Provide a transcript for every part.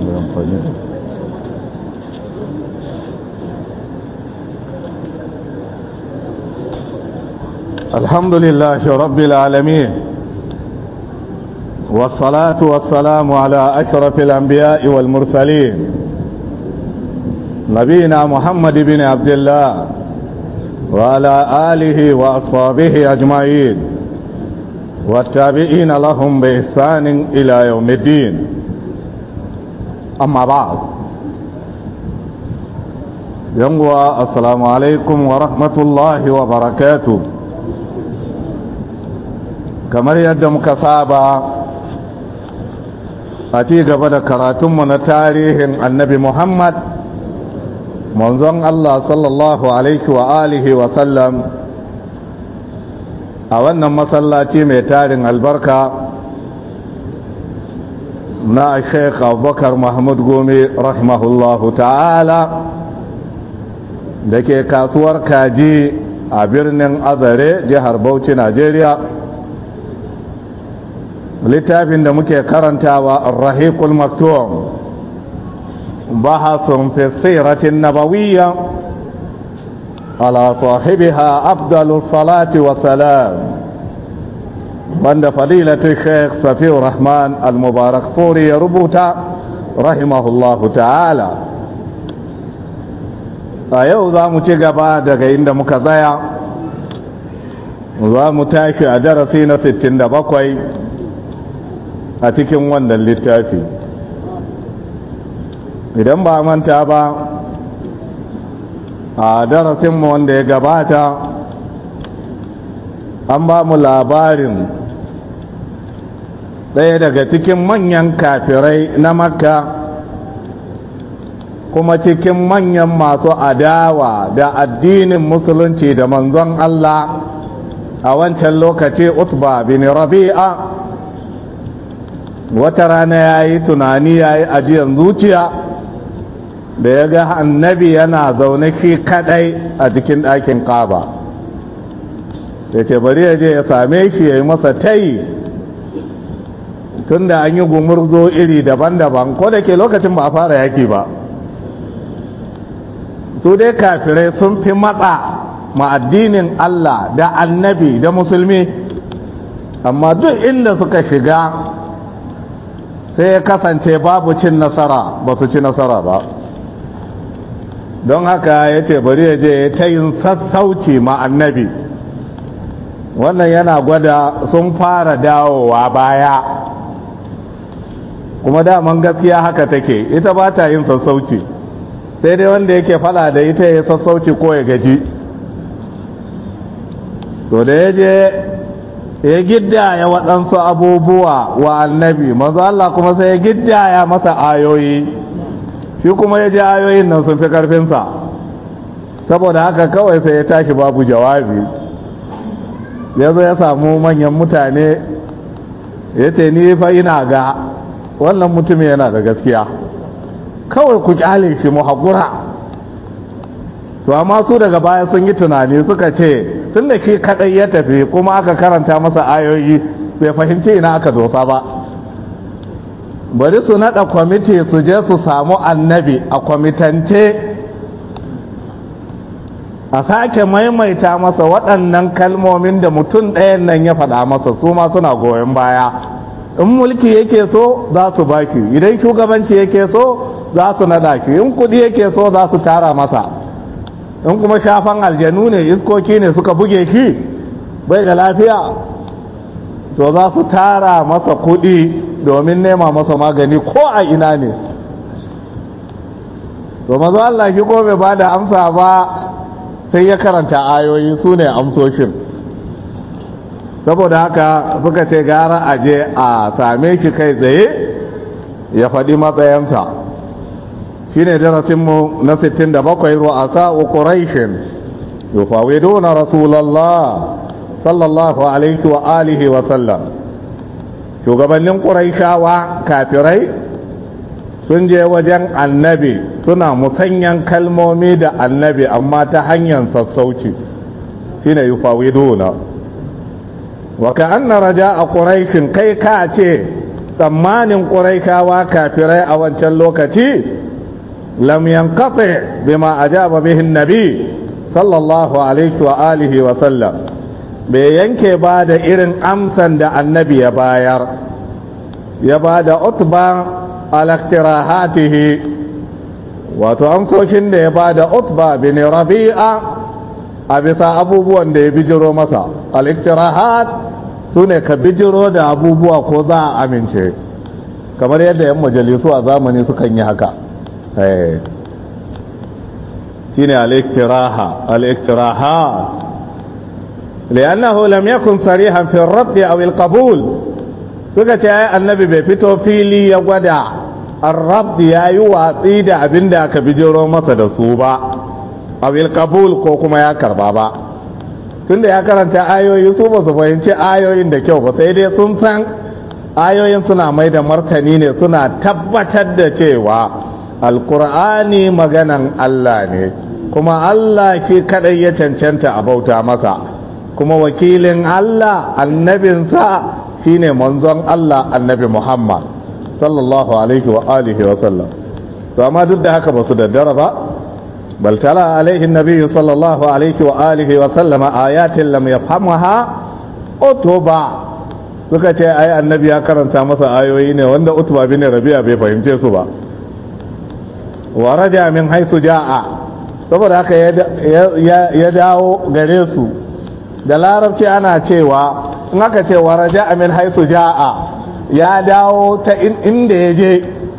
mai amfani الحمد لله رب العالمين والصلاة والسلام على أشرف الأنبياء والمرسلين نبينا محمد بن عبد الله وعلى آله وأصحابه أجمعين والتابعين لهم بإحسان إلى يوم الدين أما بعد ينوى السلام عليكم ورحمة الله وبركاته kamar yadda muka saba a ci gaba da karatunmu na tarihin annabi muhammad manzon allah sallallahu alaihi wa alihi wa sallam a wannan masallaci mai tarin albarka na sheikh abubakar mahmud gome rahimahullahu ta'ala da ke kasuwar kaji a birnin azare jihar bauchi najeriya littafin da muke karantawa rahiqul maktum bahasun fi siratin nabawiyya ala sahibiha afdalu salati wa salam wanda fadilatu sheikh safiur rahman al-mubarak furi ya rubuta rahimahullahu ta'ala a yau za mu ci gaba daga inda muka tsaya za mu tashi a darasi na 67 a cikin wannan littafi idan ba manta ba a darasinmu wanda ya gabata an ba mu labarin ɗaya daga cikin manyan kafirai na makka kuma cikin manyan masu adawa da addinin musulunci da manzon Allah a wancan lokaci utba bin rabi'a wata rana ya yi tunani ya yi ajiyar zuciya da ya ga annabi yana zaune shi kadai a cikin ɗakin ƙaba ya ce bari ya je ya same shi ya yi masa tayi tun da an yi gumurzo iri daban-daban ko da ke lokacin ba a fara yaki ba su dai kafirai sun fi matsa ma addinin Allah da annabi da musulmi amma duk inda suka shiga sai ya kasance babu cin nasara ba su ci nasara ba don haka ya ce bari ya je ta yin sassauci ma annabi wannan yana gwada sun fara dawowa baya kuma daman gaskiya haka take ita ba ta yin sassauci sai dai wanda yake fada da ita ya sassauci ko ya gaji to da ya je ya giddaya waɗansu abubuwa wa annabi manzo Allah kuma sai ya giddaya masa ayoyi shi kuma ya ji ayoyin nan sun fi ƙarfinsa saboda haka kawai sai ya tashi babu jawabi ya zo ya samu manyan mutane ya ce ni fa ina ga wannan mutum yana da gaskiya kawai ku kyale shi mu haƙura to amma su daga baya sun yi tunani suka ce tun da shi kaɗai ya tafi kuma aka karanta masa ayoyi bai fahimci ina aka dosa ba bari su naɗa kwamiti su je su samu annabi a kwamitance a sake maimaita masa waɗannan kalmomin da mutum ɗayan nan ya faɗa masa su ma suna goyon baya in mulki yake so za su baki idan shugabanci yake so za su naɗa ki in kuɗi yake so za su tara masa in kuma shafan aljanu ne iskoki ne suka buge shi bai da lafiya to za su tara masa kuɗi domin nema masa magani ko a ina ne to mazu Allah shi ko bai ba da amsa ba sai ya karanta ayoyi su ne amsoshin saboda haka suka ce gara a je a same shi kai tsaye ya faɗi matsayansa shi ne darasinmu na 67 ru'asa wa ƙuraishin yufawiduna rasulallah sallallahu alaihi wa alihi wa sallam shugabannin ƙuraishawa kafirai sun je wajen annabi suna musanyan kalmomi da annabi amma ta hanyar sassauci shine yufawiduna wa ka anna raja a ƙuraishin kai ka ce tsammanin ƙuraikawa kafirai a wancan lokaci lam yanqati bima ajaba bihi nabi sallallahu alaihi wa alihi wa sallam bai yanke ba da irin amsan da annabi ya bayar ya ba da utba alaktirahatihi wato amsoshin da ya ba da utba bin rabi'a a bisa abubuwan da ya bijiro masa aliktirahat su ne ka bijiro da abubuwa ko za a amince kamar yadda yan majalisu a zamani sukan yi haka shi ne aliktiraha aliktiraha li'annahu lam yakun sarihan fi rabbi aw al-qabul suka ce ai annabi bai fito fili ya gwada ar-rabbi yayi watsi da abinda aka bijiro masa da su ba aw al-qabul ko kuma ya karba ba tunda ya karanta ayoyi su ba su fahimci ayoyin da kyau ba sai dai sun san ayoyin suna mai da martani ne suna tabbatar da cewa alkur'ani maganan Allah ne kuma Allah shi kadai ya cancanta a bauta masa kuma wakilin Allah annabinsa shine manzon Allah annabi Muhammad sallallahu alaihi wa alihi wa sallam to amma duk da haka ba su daddara ba بل تلا عليه النبي صلى الله عليه وآله وسلم آيات لم يفهمها أتوبا suka ce ai annabi ya karanta masa ayoyi ne wanda utba bin rabi'a bai fahimce su ba wa raja min haisu ja'a saboda haka ya dawo gare su da larabci ana cewa in aka ce wa raja min haisu ja'a ya dawo ta inda ya je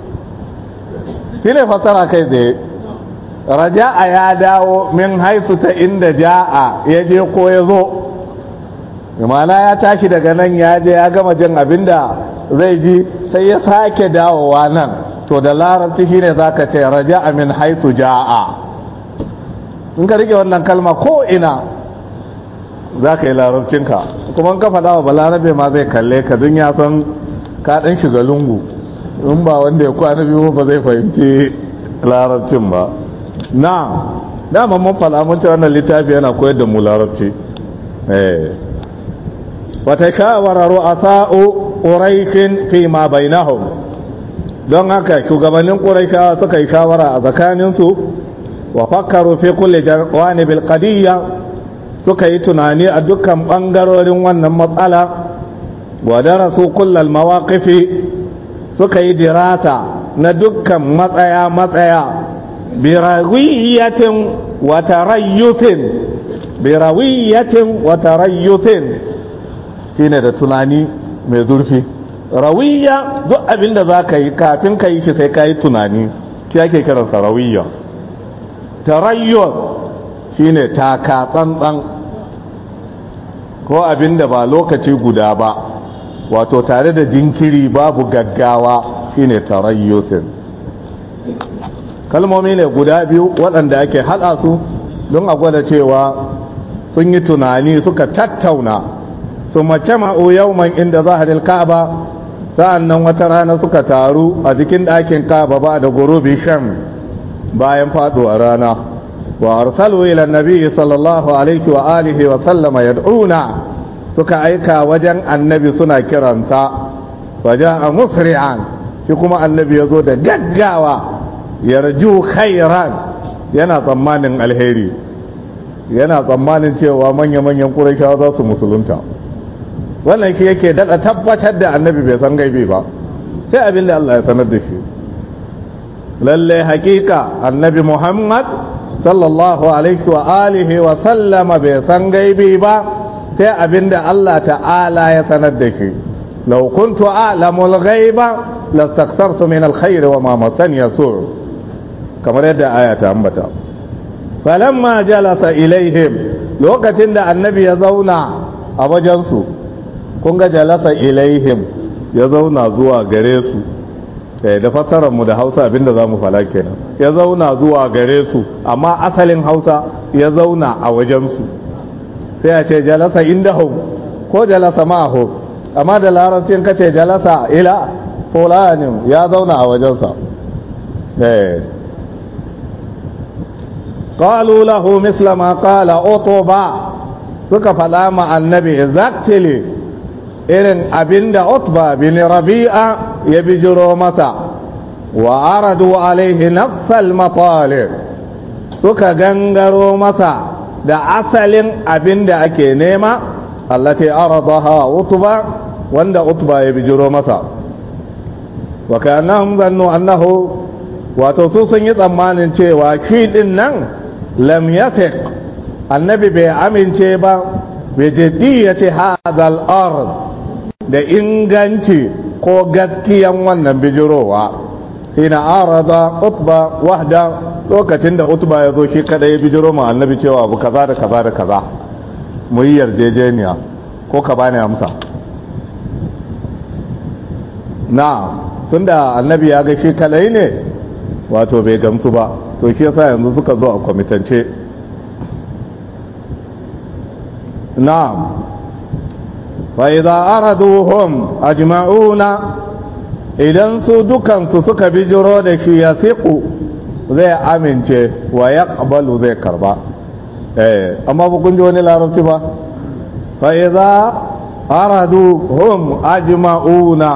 shi ne fasara kai tsaye raja'a ya dawo min haisu ta inda ja'a ya je ko ya zo imana ya tashi daga nan ya je ya gama jin abinda zai ji sai ya sake dawowa nan to da larabci shine zaka ce raja'a min haisu ja'a in ka rike wannan kalma ko ina za ka yi larabcinka kuma ka faɗa wa balarabe ma zai kalle ka dun ya san ka ɗan shiga lungu in ba wanda ya kwana biyu ba zai fahimci larabcin ba na dama mun fada mun ce wannan littafi yana koyar da mu larabci eh wata shawara ru'asa'u quraishin fi ma bainahum don haka shugabannin quraishawa suka yi shawara a tsakanin su wa fakkaru fi kulli jawanibil qadiyya suka yi tunani a dukkan bangarorin wannan matsala wa darasu kullal mawaqifi suka yi dirasa na dukkan matsaya matsaya birawiyatin wa tarayyusin birawiyatin wa tarayyusin shine da tunani mai zurfi rawiya duk abin da za ka yi kafin ka yi shi sai ka yi tunani shi ake kiransa rawiya tarayyur shine taka tsantsan ko abin da ba lokaci guda ba wato tare da jinkiri babu gaggawa shine tarayyusin kalmomi ne guda biyu waɗanda ake haɗa su don a gwada cewa sun yi tunani suka tattauna su mace ma'u yauman inda zaharil ka'aba sa'an nan wata rana suka taru a jikin ɗakin ka'aba ba da gurubi shan bayan faɗuwa rana wa arsalu ila nabi sallallahu alaihi wa alihi wa sallama yad'una suka aika wajen annabi suna kiransa wajen a musri'an shi kuma annabi ya zo da gaggawa yarju khairan yana tsammanin alheri yana tsammanin cewa manya-manyan ƙurashawa za su musulunta wannan shi yake daɗa tabbatar da annabi bai san gaibi ba sai abin da Allah ya sanar da shi lalle hakika annabi Muhammad sallallahu alaihi wa alihi wa sallama bai san gaibi ba sai abin da Allah ta'ala ya sanar da shi law kuntu a'lamul ghaiba lastakthartu min alkhair wa ma masani yasu kamar yadda aya ta ambata falamma jalasa ilaihim lokacin da annabi ya zauna a wajensu kun ga jalasa ilaihim ya zauna zuwa gare su da fassarar mu da hausa abinda za mu fala kenan ya zauna zuwa gare su amma asalin hausa ya zauna a wajensu sai a ce jalasa indahum ko jalasa ma'ahu amma da larabcin kace jalasa ila fulanin ya zauna a wajensa eh قالوا له مثل ما قال أطبا suka faɗa ma annabi exactly irin abinda utba bin rabi'a ya bijiro masa wa aradu alaihi nafsal matalib suka gangaro masa da asalin abin da ake nema allati aradaha utba wanda utba ya bijiro masa wa kanahum zannu annahu wato su sun yi tsammanin cewa shi din nan lam yathiq annabi bai amince ba bi jiddiyati hadha al-ard da inganci ko gaskiyan wannan bijirowa hina arada utba wahda lokacin da utba ya zo shi kada ya bijiro ma annabi cewa abu kaza da kaza da kaza mu yi yarjejeniya ko ka bani amsa na tunda annabi ya ga shi kadai ne wato bai gamsu ba to shi yasa yanzu suka zo a kwamitance na'am fa idza araduhum ajma'una idan su dukansu suka bijiro da shi ya siku zai amince wa ya ƙabalu zai karba eh amma ba kun ji wani larabci ba fa idza araduhum ajma'una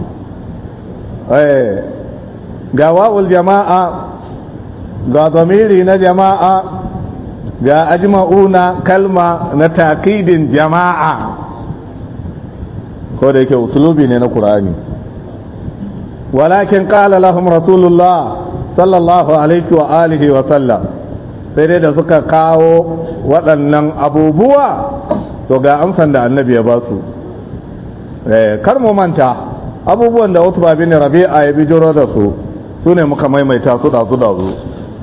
eh ga wa'ul jama'a ga zamiri na jama'a ga ajma'una kalma na takidin jama'a ko da yake usulubi ne na qur'ani walakin qala lahum rasulullah sallallahu alaihi wa alihi wa sallam sai dai da suka kawo waɗannan abubuwa to ga amsan da annabi ya ba su kar mu manta abubuwan da utba bin rabi'a ya bijiro da su su ne muka maimaita su da su da su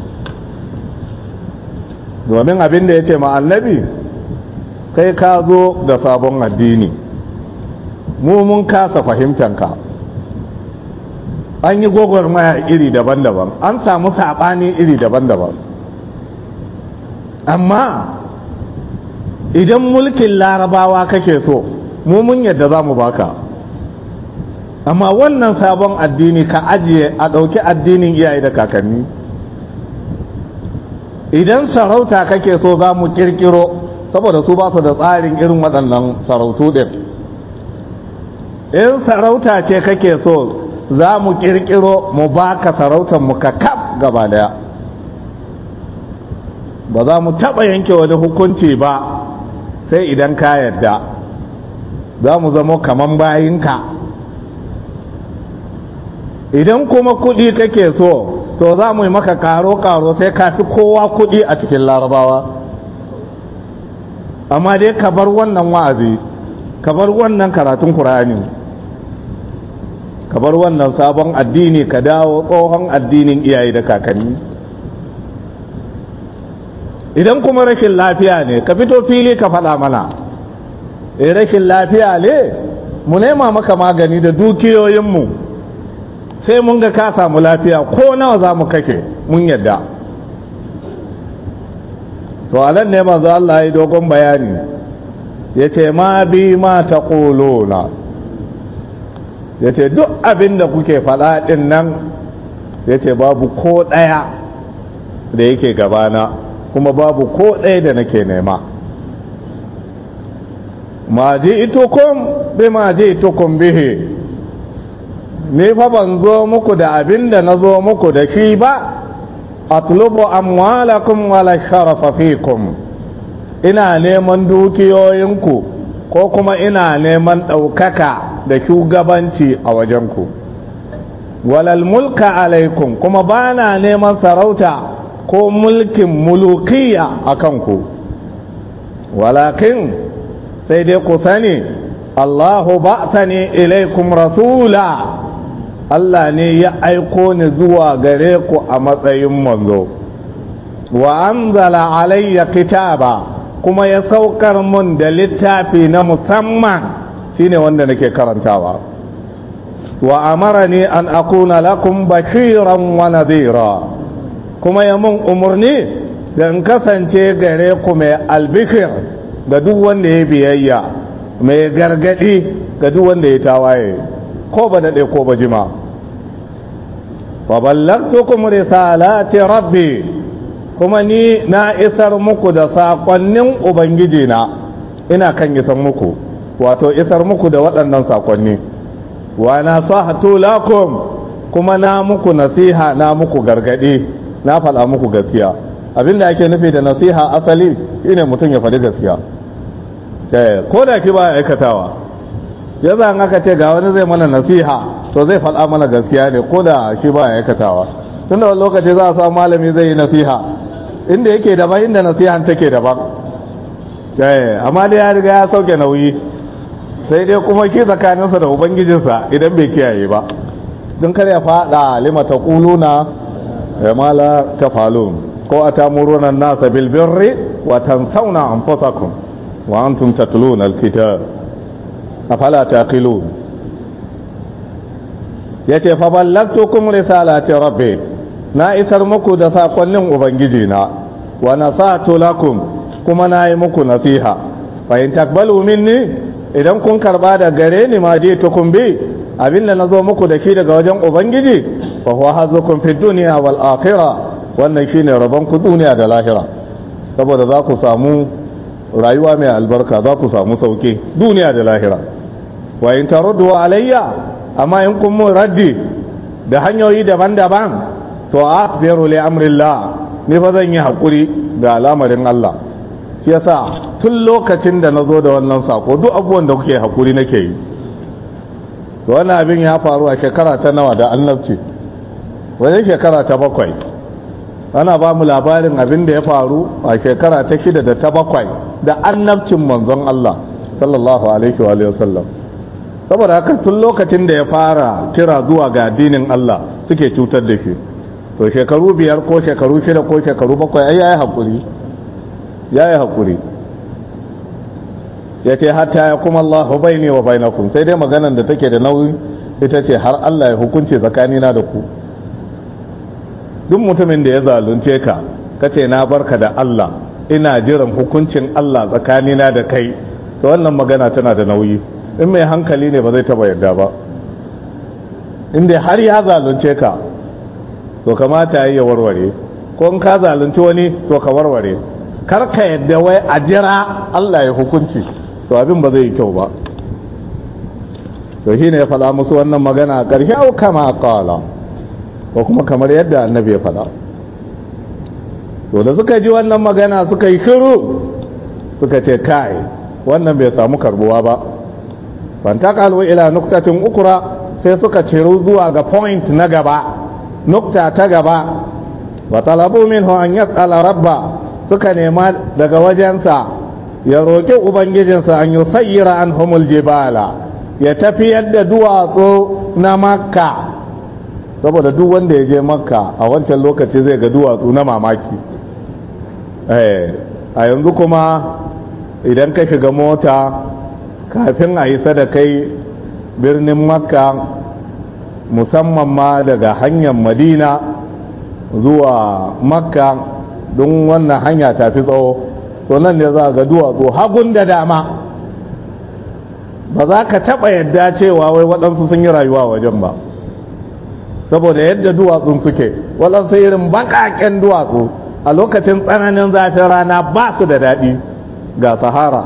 domin abin da ya ce ma annabi kai ka zo da sabon addini mu mun kasa fahimtanka an yi gwagwarmaya iri daban-daban an samu saɓani iri daban-daban amma idan mulkin larabawa kake so mu mun yadda za mu baka amma wannan sabon addini ka ajiye a ɗauki addinin iyaye da kakanni idan sarauta kake so za mu kirkiro saboda su ba su da tsarin irin waɗannan sarautu ɗin in sarauta ce kake so za mu kirkiro mu baka sarautar mu ka kaf gaba daya ba za mu taɓa yanke wani hukunci ba sai idan ka yarda za mu zama kaman bayinka idan kuma kuɗi kake so to za mu yi maka karo-karo sai ka fi kowa kuɗi a cikin larabawa amma dai ka bar wannan wa'azi ka bar wannan karatun kur'ani ka bar wannan sabon addini ka dawo tsohon addinin iyaye da kakanni idan kuma rashin lafiya ne ka fito fili ka faɗa mana eh rashin lafiya ne mu nema maka magani da dukiyoyinmu sai mun ga ka samu lafiya ko nawa za mu kake mun yadda to alan ne manzo Allah ya dogon bayani ya ce ma bi ma ta ƙolona ya ce duk abin da kuke faɗa ɗin nan ya ce babu ko ɗaya da yake gabana kuma babu ko ɗaya da nake nema ma ji itukun bi ma ji itukun bihi ni fa ban zo muku da abin da na zo muku da shi ba atlubu amwalakum wala sharafa fikum ina neman dukiyoyinku ko kuma ina neman ɗaukaka da shugabanci a wajenku walal mulka alaikum kuma ba na neman sarauta ko mulkin mulukiya a kanku walakin sai dai ku sani allahu ba ne ilaikum rasula Allah ne ya aiko ni zuwa gare ku a matsayin manzo wa anzala alayya kitaba kuma ya saukar mun da littafi na musamman shine wanda nake karantawa wa amarani an akuna lakum bashiran wa nadhira kuma ya mun umarni da in kasance gare ku mai albishir ga duk wanda ya biyayya mai gargadi ga duk wanda ya tawaye ko ba daɗe ko ba jima wa ballagtukum risalati rabbi kuma ni na isar muku da saƙonnin ubangiji na ina kan isar muku wato isar muku da waɗannan saƙonni wa nasahtu lakum kuma na muku nasiha na muku gargadi na faɗa muku gaskiya abinda ake nufi da nasiha asali shine mutum ya faɗi gaskiya ko da ki ba aikatawa ya za aka ce ga wani zai mana nasiha to zai faɗa mana gaskiya ne ko da shi ba aikatawa tun da wani lokaci za a samu malami zai yi nasiha inda yake daban inda nasihan take daban amma dai ya riga ya sauke nauyi sai dai kuma ki tsakaninsa da ubangijinsa idan bai kiyaye ba don kar ya faɗa lima ta kuluna ya mala ta falun ko a tamuruna nasa bilbirri wa tansauna anfusakum wa antum tatluna alkitab afala taqilun yace fa ballagtukum risalati rabbi na isar muku da sakonnin ubangiji na wa nasatu lakum kuma na yi muku nasiha fa in takbalu minni idan kun karba da gare ni ma je tukun bi abinda na zo muku da shi daga wajen ubangiji fa huwa hazukum fi dunya wal akhirah wannan shine rabon ku duniya da lahira saboda za ku samu rayuwa mai albarka za ku samu sauki duniya da lahira wa in taruddu alayya amma in kun mun raddi da hanyoyi daban-daban to asbiru li amrillah ni fa zan yi hakuri da al'amarin Allah shi yasa tun lokacin da nazo da wannan sako duk abubuwan da kuke hakuri nake yi to wannan abin ya faru a shekara ta nawa da annabci wajen shekara ta bakwai ana ba mu labarin abin da ya faru a shekara ta shida da ta bakwai da annabcin manzon Allah sallallahu alaihi wa sallam saboda haka tun lokacin da ya fara kira zuwa ga addinin Allah suke cutar da shi to shekaru biyar ko shekaru shida ko shekaru bakwai ai yayi hakuri yayi hakuri ya ce hatta ya kuma Allah baini wa bainakum sai dai maganar da take da nauyi ita ce har Allah ya hukunce tsakanina da ku duk mutumin da ya zalunce ka kace na barka da Allah ina jiran hukuncin Allah tsakanina da kai to wannan magana tana da nauyi in mai hankali ne ba zai taba yadda ba inda har ya zalunce ka to kamata ya warware ko in ka zalunci wani to ka warware kar ka yadda wai a jira Allah ya hukunci to abin ba zai yi kyau ba to shine ya faɗa musu wannan magana a ƙarshe au kama qala ko kuma kamar yadda annabi ya faɗa to da suka ji wannan magana suka yi shiru suka ce kai wannan bai samu karbuwa ba fantakalu ila nuktatin ukura sai suka ciru zuwa ga point na gaba nukta ta gaba wa talabu minhu an yas'ala rabba suka nema daga wajensa ya roƙi ubangijinsa an yusayyira anhumul jibala ya tafiyar da duwatsu na makka saboda duk wanda ya je makka a wancan lokaci zai ga duwatsu na mamaki a yanzu kuma idan ka shiga mota kafin a yi da kai birnin makka musamman ma daga hanyar madina zuwa makka don wannan hanya tafi tsawo to nan ne za ga duwatsu hagun da dama ba za ka taɓa yadda cewa wai waɗansu sun yi rayuwa wajen ba saboda yadda duwatsun suke waɗansu irin baƙaƙen duwatsu a lokacin tsananin zafin rana ba su da daɗi ga sahara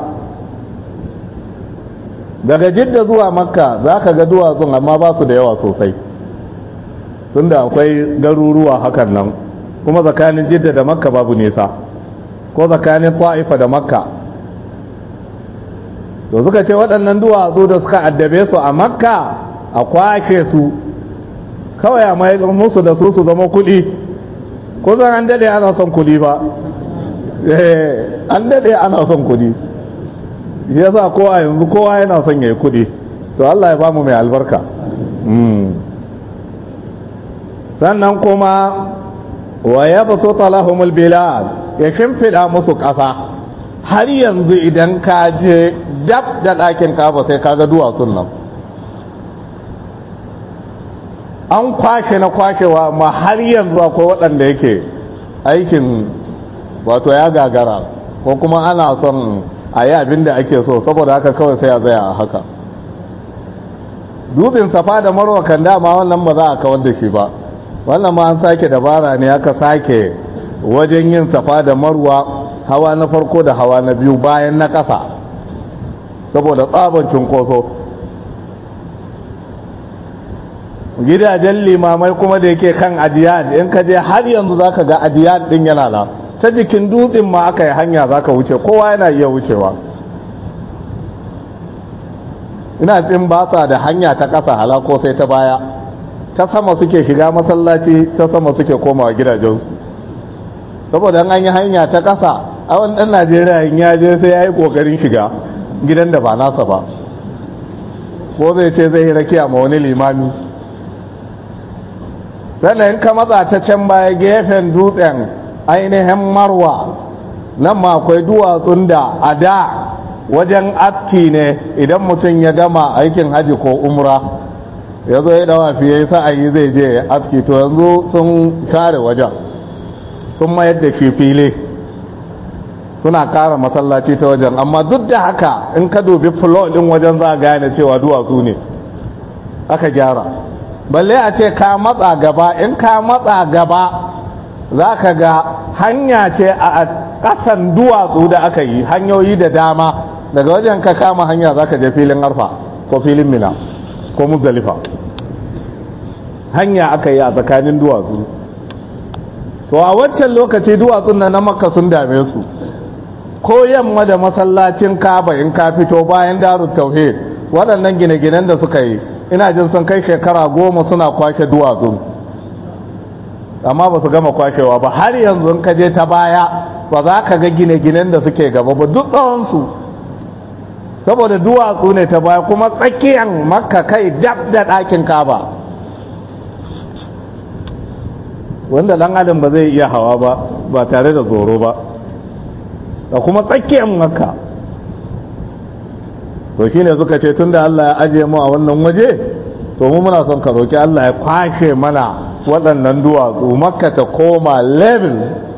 daga jidda zuwa makka za ka ga duwatsun amma ba su da yawa sosai tunda akwai garuruwa hakan nan kuma tsakanin jidda da makka babu nisa ko tsakanin ta'ifa da makka to suka ce waɗannan duwatsu da suka addabe su a makka a kwashe su kawai a mai musu da su su zama kuɗi ko zan an daɗe ana son kuɗi ba an daɗe ana son kuɗi shi yasa ko a yanzu kowa yana son ya yi kuɗi to Allah ya ba mu mai albarka sannan kuma wa ya baso talahumul bilad ya shimfiɗa musu ƙasa har yanzu idan ka je dab da ɗakin kaba sai ka ga duwatsun nan an kwashe na kwashewa ma har yanzu akwai waɗanda yake aikin wato ya gagara ko kuma ana son a yi abin da ake so saboda haka kawai sai a tsaya a haka dutsen safa da marwa kan dama wannan ba za a kawar da shi ba wannan ma an sake dabara ne aka sake wajen yin safa da marwa hawa na farko da hawa na biyu bayan na ƙasa saboda tsaban cunkoso gidajen limamai kuma da yake kan ajiyad in ka je har yanzu za ka ga ajiyad din yana nan ta jikin dutsen ma aka yi hanya za ka wuce kowa yana iya wucewa ina tsin ba sa da hanya ta ƙasa halako sai ta baya ta sama suke shiga masallaci ta sama suke komawa gidajensu saboda an yi hanya ta ƙasa a wani ɗan najeriya in ya je sai ya yi ƙoƙarin shiga gidan da ba nasa ba ko zai ce zai yi rakiya ma wani limami sannan ka matsa ta can baya gefen dutsen ainihin marwa nan ma akwai duwatsun da a da wajen aski ne idan mutum ya gama aikin haji ko umra ya zo ya dawa fiye sa'ayi zai je aski to yanzu sun share wajen sun mayar da shi fili suna kara masallaci ta wajen amma duk da haka in ka dubi fulo din wajen za a gane cewa duwatsu ne aka gyara balle a ce ka matsa gaba in ka matsa gaba za ka ga hanya ce a ƙasan duwatsu da aka yi hanyoyi da dama daga wajen ka kama hanya za ka je filin arfa ko filin mina ko muzdalifa hanya aka yi a tsakanin duwatsu to a wancan lokaci duwatsun na na makka sun dame su ko yamma da masallacin kaba in ka fito bayan darut tauhid waɗannan gine-ginen da suka yi ina jin sun kai shekara goma suna kwashe duwatsu amma ba su gama kwashewa ba har yanzu ka je ta baya ba za ka ga gine-ginen da suke gaba ba duk tsawonsu saboda duwatsu ne ta baya kuma tsakiyar makka kai dab da ɗakin kaba wanda ɗan adam ba zai iya hawa ba ba tare da tsoro ba da kuma tsakiyar makka to shine suka ce tunda Allah ya ajiye mu a wannan waje to mu muna son ka roki Allah ya kwashe mana waɗannan duwatsu makka ta koma level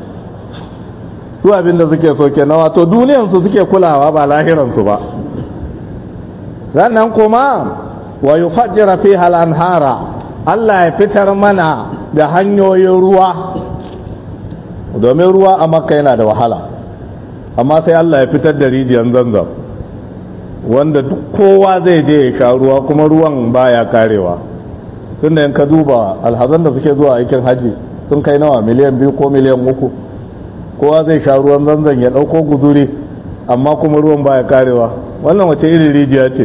su abinda suke so ke na wato duniyansu suke kulawa ba lahiransu ba sannan kuma wa yufajjira fiha al-anhara Allah ya fitar mana da hanyoyin ruwa domin ruwa a makka yana da wahala amma sai Allah ya fitar da rijiyar zanzam wanda duk kowa zai je ya sha ruwa kuma ruwan baya karewa tunda in ka duba alhazan da suke zuwa aikin haji sun kai nawa miliyan biyu ko miliyan uku kowa zai sha ruwan zanzan ya ɗauko guzuri amma kuma ruwan baya karewa wannan wace irin rijiya ce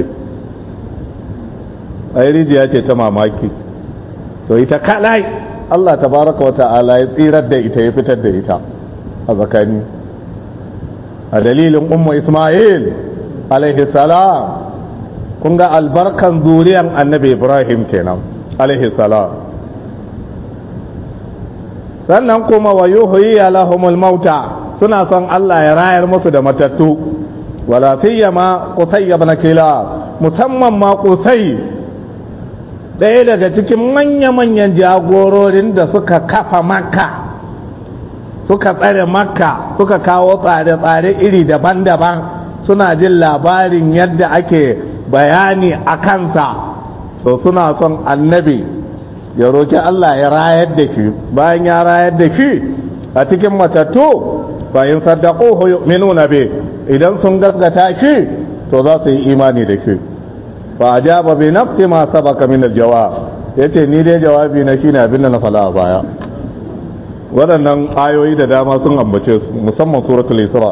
a rijiya ce ta mamaki to ita kalai Allah tabaraka wa ta'ala ya tsirar da ita ya fitar da ita a tsakani a dalilin ummu isma'il alaihi salam kun ga albarkan zuriyan annabi ibrahim kenan alaihi salam sannan kuma wa yuhyi lahumul mauta suna son Allah ya rayar musu da matattu wala siyama qusay ibn kilab musamman ma qusay ɗaya daga cikin manya-manyan jagororin da suka kafa makka suka tsare makka suka kawo tsare-tsare iri daban-daban suna jin labarin yadda ake bayani a kansa to suna son annabi ya roki Allah ya rayar da shi bayan ya rayar da shi a cikin matattu fa in saddaquhu yu'minuna bi idan sun gaskata shi to za su yi imani da shi fa ajaba bi nafsi ma sabaka min aljawab yace ni dai jawabi na shine abin da na fala a baya waɗannan ayoyi da dama sun ambace su musamman suratul isra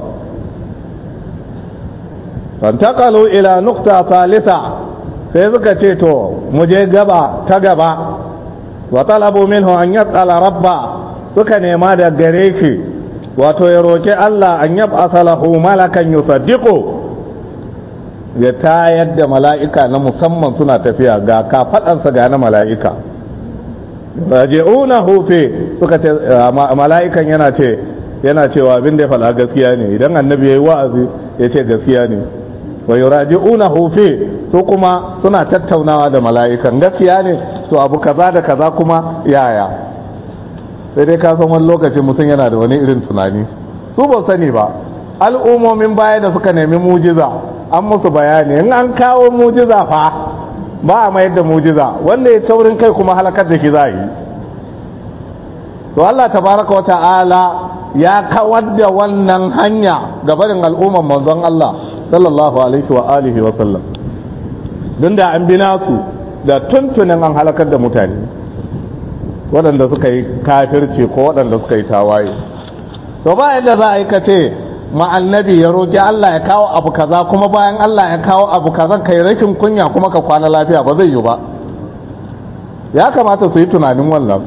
fantaqalu ila nukta thalitha sai suka ce to mu je gaba ta gaba wa talabu minhu an yatsala rabba suka nema da gare shi wato ya roki Allah an yab'atha lahu malakan yusaddiqu ya tayar da mala'ika na musamman suna tafiya ga kafaɗansa ga na mala'ika raji'una hufe suka ce mala'ikan yana ce yana cewa abin da ya faɗa gaskiya ne idan annabi ya yi wa'azi ya ce gaskiya ne wa yuraji'una hufe su kuma suna tattaunawa da mala'ikan gaskiya ne to abu kaza da kaza kuma yaya sai dai ka san wani lokaci mutum yana da wani irin tunani su ba sani ba al'ummomin baya da suka nemi mujiza an musu bayani in an kawo mujiza fa ba a mayar da mujiza wanda ya taurin kai kuma halakar da shi za yi to Allah tabaraka wa ta'ala ya kawar da wannan hanya ga barin al'umman manzon Allah sallallahu alaihi wa alihi wa sallam don da an bi nasu da tuntunin an halakar da mutane waɗanda suka yi kafirci ko waɗanda suka yi tawaye to ba yadda za a yi kace ma'annabi ya roƙi Allah ya kawo abu kaza kuma bayan Allah ya kawo abu kaza kai rashin kunya kuma ka kwana lafiya ba zai yi ba ya kamata su yi tunanin wannan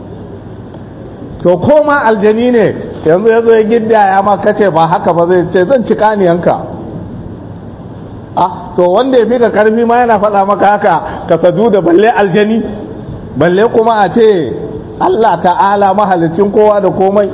to ko ma aljani ne yanzu ya zo ya gidda ya ma kace ba haka ba zai ce zan ci kaniyanka ah to wanda ya fi ka karfi ma yana faɗa maka haka ka sadu da balle aljani balle kuma a ce Allah ta'ala mahalicin kowa da komai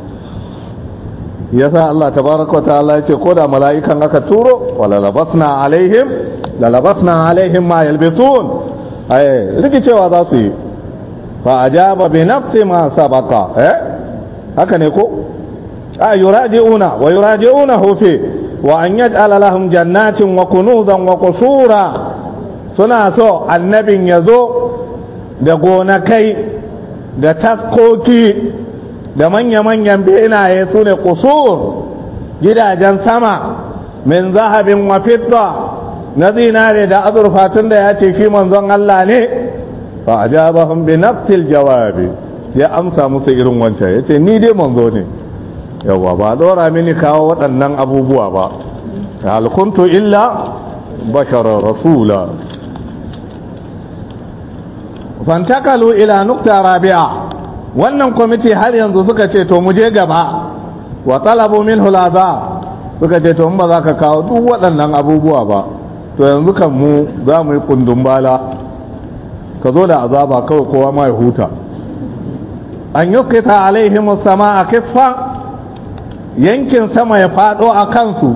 yasa Allah tabaraka wa ta'ala ya ce ko da mala'ikan aka turo wala labasna alaihim la labasna alaihim ma yalbisun ai rikicewa za su yi fa ajaba bi nafsi ma sabaqa eh haka ne ko a yuraji'una wa yuraji'unahu fi wa an yaj'ala lahum jannatin wa kunuzan wa qusura suna so annabin ya zo da gonakai da taskoki da manya-manyan benaye su ne kusur gidajen sama min zahabin wa fitta na zinare da azurfa tun da ya ce shi manzon Allah ne fa ajabahum bi nafsil jawabi ya amsa musu irin wancan yace ni dai manzo ne yawa ba dora mini kawo waɗannan abubuwa ba hal kuntu illa bashara rasula fantakalu ila nukta rabi'a wannan kwamiti har yanzu suka ce to mu je gaba wa talabu min hulaza suka ce to ba za ka kawo duk waɗannan abubuwa ba to yanzu kan mu za mu yi kundin bala ka zo da azaba kawai kowa ma ya huta an yuskita alaihim sama a kiffa yankin sama ya fado a kansu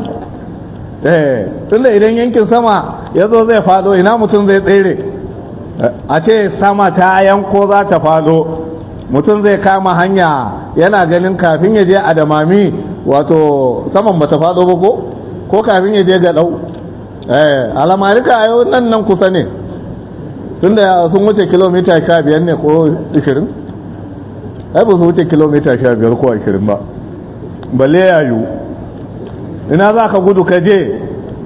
eh tunda idan yankin sama ya zo zai fado ina mutum zai tsere a ce sama ta yanko za ta fado mutum zai kama hanya yana ganin kafin ya je adamami wato saman bata fado ba ko ko kafin ya je ga dau eh alamarika yau nan nan kusa ne tunda sun wuce kilomita sha biyar ne ko ishirin ai ba su wuce kilomita sha biyar ko ashirin ba balle yayu ina za ka gudu ka je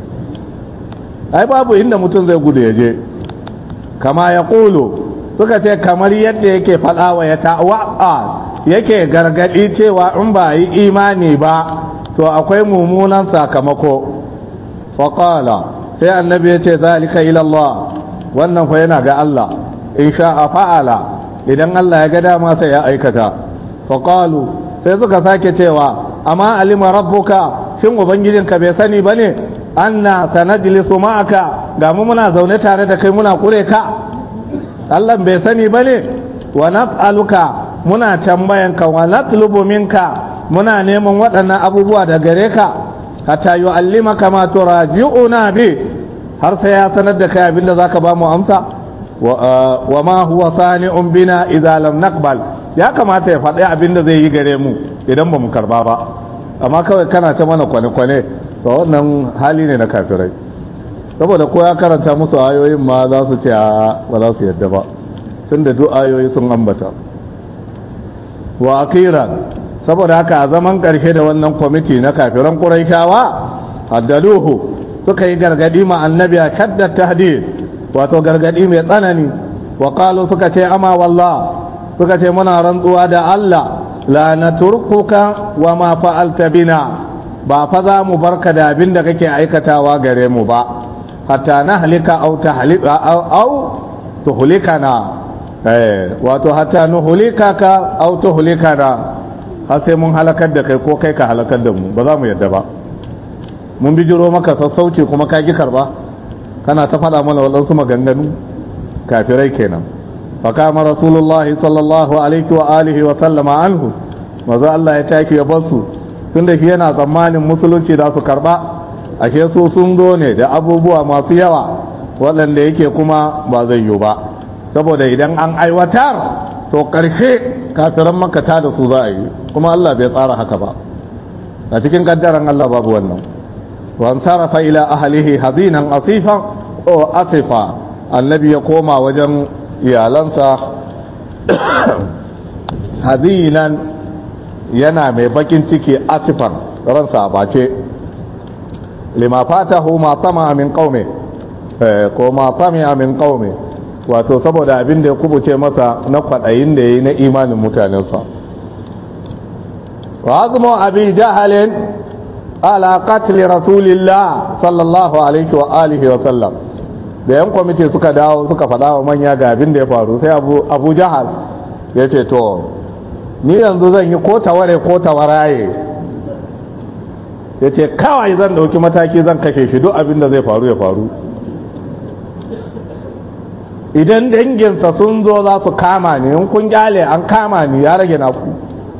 ai babu inda mutum zai gudu ya je kama ya ƙulu suka ce kamar yadda yake faɗawa ya ta'wa'a yake gargaɗi cewa in ba yi imani ba to akwai mummunan sakamako faƙala sai annabi ya ce zalika ilallah wannan fa yana ga Allah in sha'a fa'ala idan Allah ya ga dama sai ya aikata faƙalu sai suka sake cewa amma alima rabbuka shin ubangijinka bai sani bane anna sanajlisu ma'aka ga mu muna zaune tare da kai muna kure ka Allah bai sani bane wa nas'aluka muna tambayanka wa natlubu minka muna neman waɗannan abubuwa da gare ka hatta yu'allimaka ma turaji'una bi har sai ya sanar da kai abinda zaka ba mu amsa wa ma huwa sani'un bina idza lam naqbal ya kamata ya faɗi abinda zai yi gare mu idan ba mu karba ba amma kawai kana ta mana kwane-kwane to wannan hali ne na kafirai saboda ko ya karanta musu ayoyin ma za su ce ba za su yadda ba tunda duk ayoyi sun ambata wa akira saboda haka a zaman karshe da wannan kwamiti na kafiran ƙuraishawa haddaduhu suka yi gargadi ma annabi a shaddar tahdid wato gargadi mai tsanani wa qalu suka ce ama wallah suka ce muna rantsuwa da Allah la naturkuka wa ma fa'alta bina ba fa za mu barka da abin da kake aikatawa gare mu ba hatta na halika au tahlika au tuhlikana eh wato hatta nuhlika ka au tuhlikana har sai mun halakar da kai ko kai ka halakar da mu ba za mu yadda ba mun bijiro maka sassauci kuma ka ki karba kana ta faɗa mana waɗansu maganganu kafirai kenan fakama rasulullahi sallallahu alaihi wa alihi wa sallama anhu maza Allah ya taki ya basu tunda shi yana tsammanin musulunci za su karba ashe su sun zo ne da abubuwa masu yawa waɗanda yake kuma ba zai yiwu ba saboda idan an aiwatar to ƙarshe kafiran makata da su za a yi kuma Allah bai tsara haka ba a cikin kaddaran Allah babu wannan wa sarafa ila ahlihi hadinan asifan o asifa annabi ya koma wajen iyalansa hadinan yana mai bakin ciki asifan ransa a bace lima fatahu ma tama min qaumi ko ma tama min qaumi wato saboda abin da ya kubuce masa na kwaɗayin da ya yi na imanin mutanensa wa azumu abi jahalin ala qatli rasulillah sallallahu alaihi wa alihi wa sallam da yan kwamiti suka dawo suka faɗa wa manya ga abin da ya faru sai abu jahal ya ce to ni yanzu zan yi ko taware ko tawaraye ya ce kawai zan ɗauki mataki zan kashe shi duk abin da zai faru ya faru idan danginsa sun zo za su kama ni in kun gyale an kama ni ya rage naku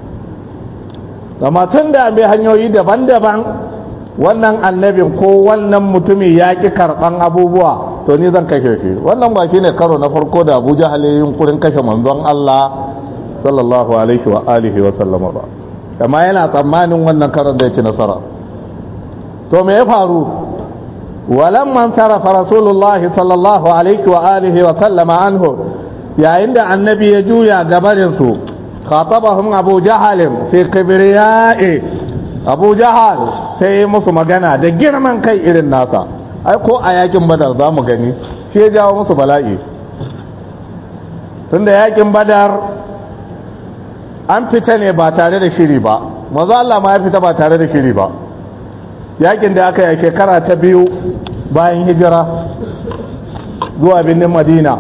amma tun da bai hanyoyi daban-daban wannan annabin ko wannan mutumin ya ƙi karɓan abubuwa to ni zan kashe shi wannan ba shi ne karo na farko da abu jahal ya yunkurin kashe manzon Allah sallallahu alaihi wa alihi wa sallama ba amma yana tsammanin wannan karon da ya ci nasara to me ya faru walamman sarrafa rasulullah sallallahu alaihi wa alihi wa sallama anhu yayin da annabi ya juya gabarin su khatabahum abu jahal fi kibriya'i abu jahal sai ya musu magana da girman kai irin nasa ai ko a yakin badar za mu gani shi ya jawo musu bala'i tunda yakin badar an fita ne ba tare da shiri ba mazu Allah ma ya fita ba tare da shiri ba yakin da aka yi shekara ta biyu bayan hijira zuwa birnin madina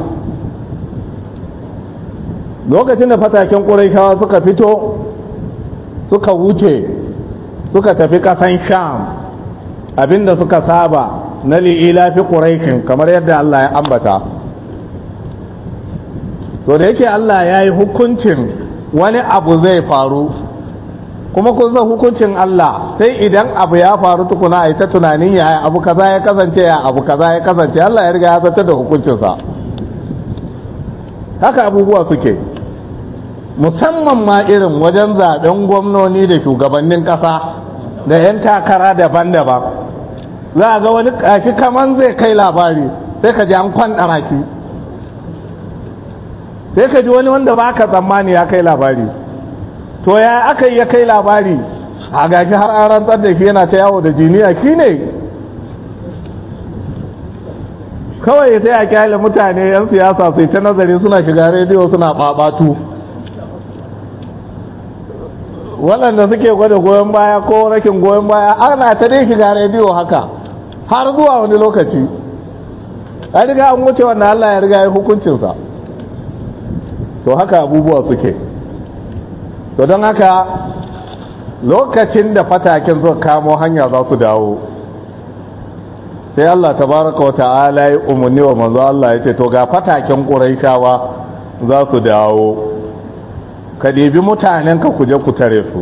lokacin da fataken ƙuraishawa suka fito suka wuce suka tafi ƙasan sham abinda suka saba na li'ila fi ƙuraishin kamar yadda Allah ya ambata to da yake Allah ya yi hukuncin wani abu zai faru kuma kun san hukuncin Allah sai idan abu ya faru tukuna a yi ta tunanin ya abu kaza ya kasance ya abu kaza ya kasance Allah ya riga ya zartar da hukuncinsa haka abubuwa suke musamman ma irin wajen zaben gwamnoni da shugabannin ƙasa da 'yan takara daban-daban za a ga wani kashi kaman zai kai labari sai ka ji an kwanɗara shi sai ka ji wani wanda ba ka tsammani ya kai labari to ya aka yi ya kai labari a gashi har an rantsar da shi yana ta yawo da jiniya shi ne kawai sai a kyale mutane 'yan siyasa sai ta nazari suna shiga rediyo suna ɓaɓatu waɗanda suke gwada goyon baya ko rakin goyon baya ana ta dai shiga rediyo haka har zuwa wani lokaci a riga an wuce wanda Allah ya riga ya hukuncinsa to haka abubuwa suke to don haka lokacin da fataken suka kamo hanya za su dawo sai Allah tabaraka wa ta'ala ya umarni wa manzo Allah ya ce to ga fataken ƙuraishawa za su dawo ka ɗebi mutanenka ku je ku tare su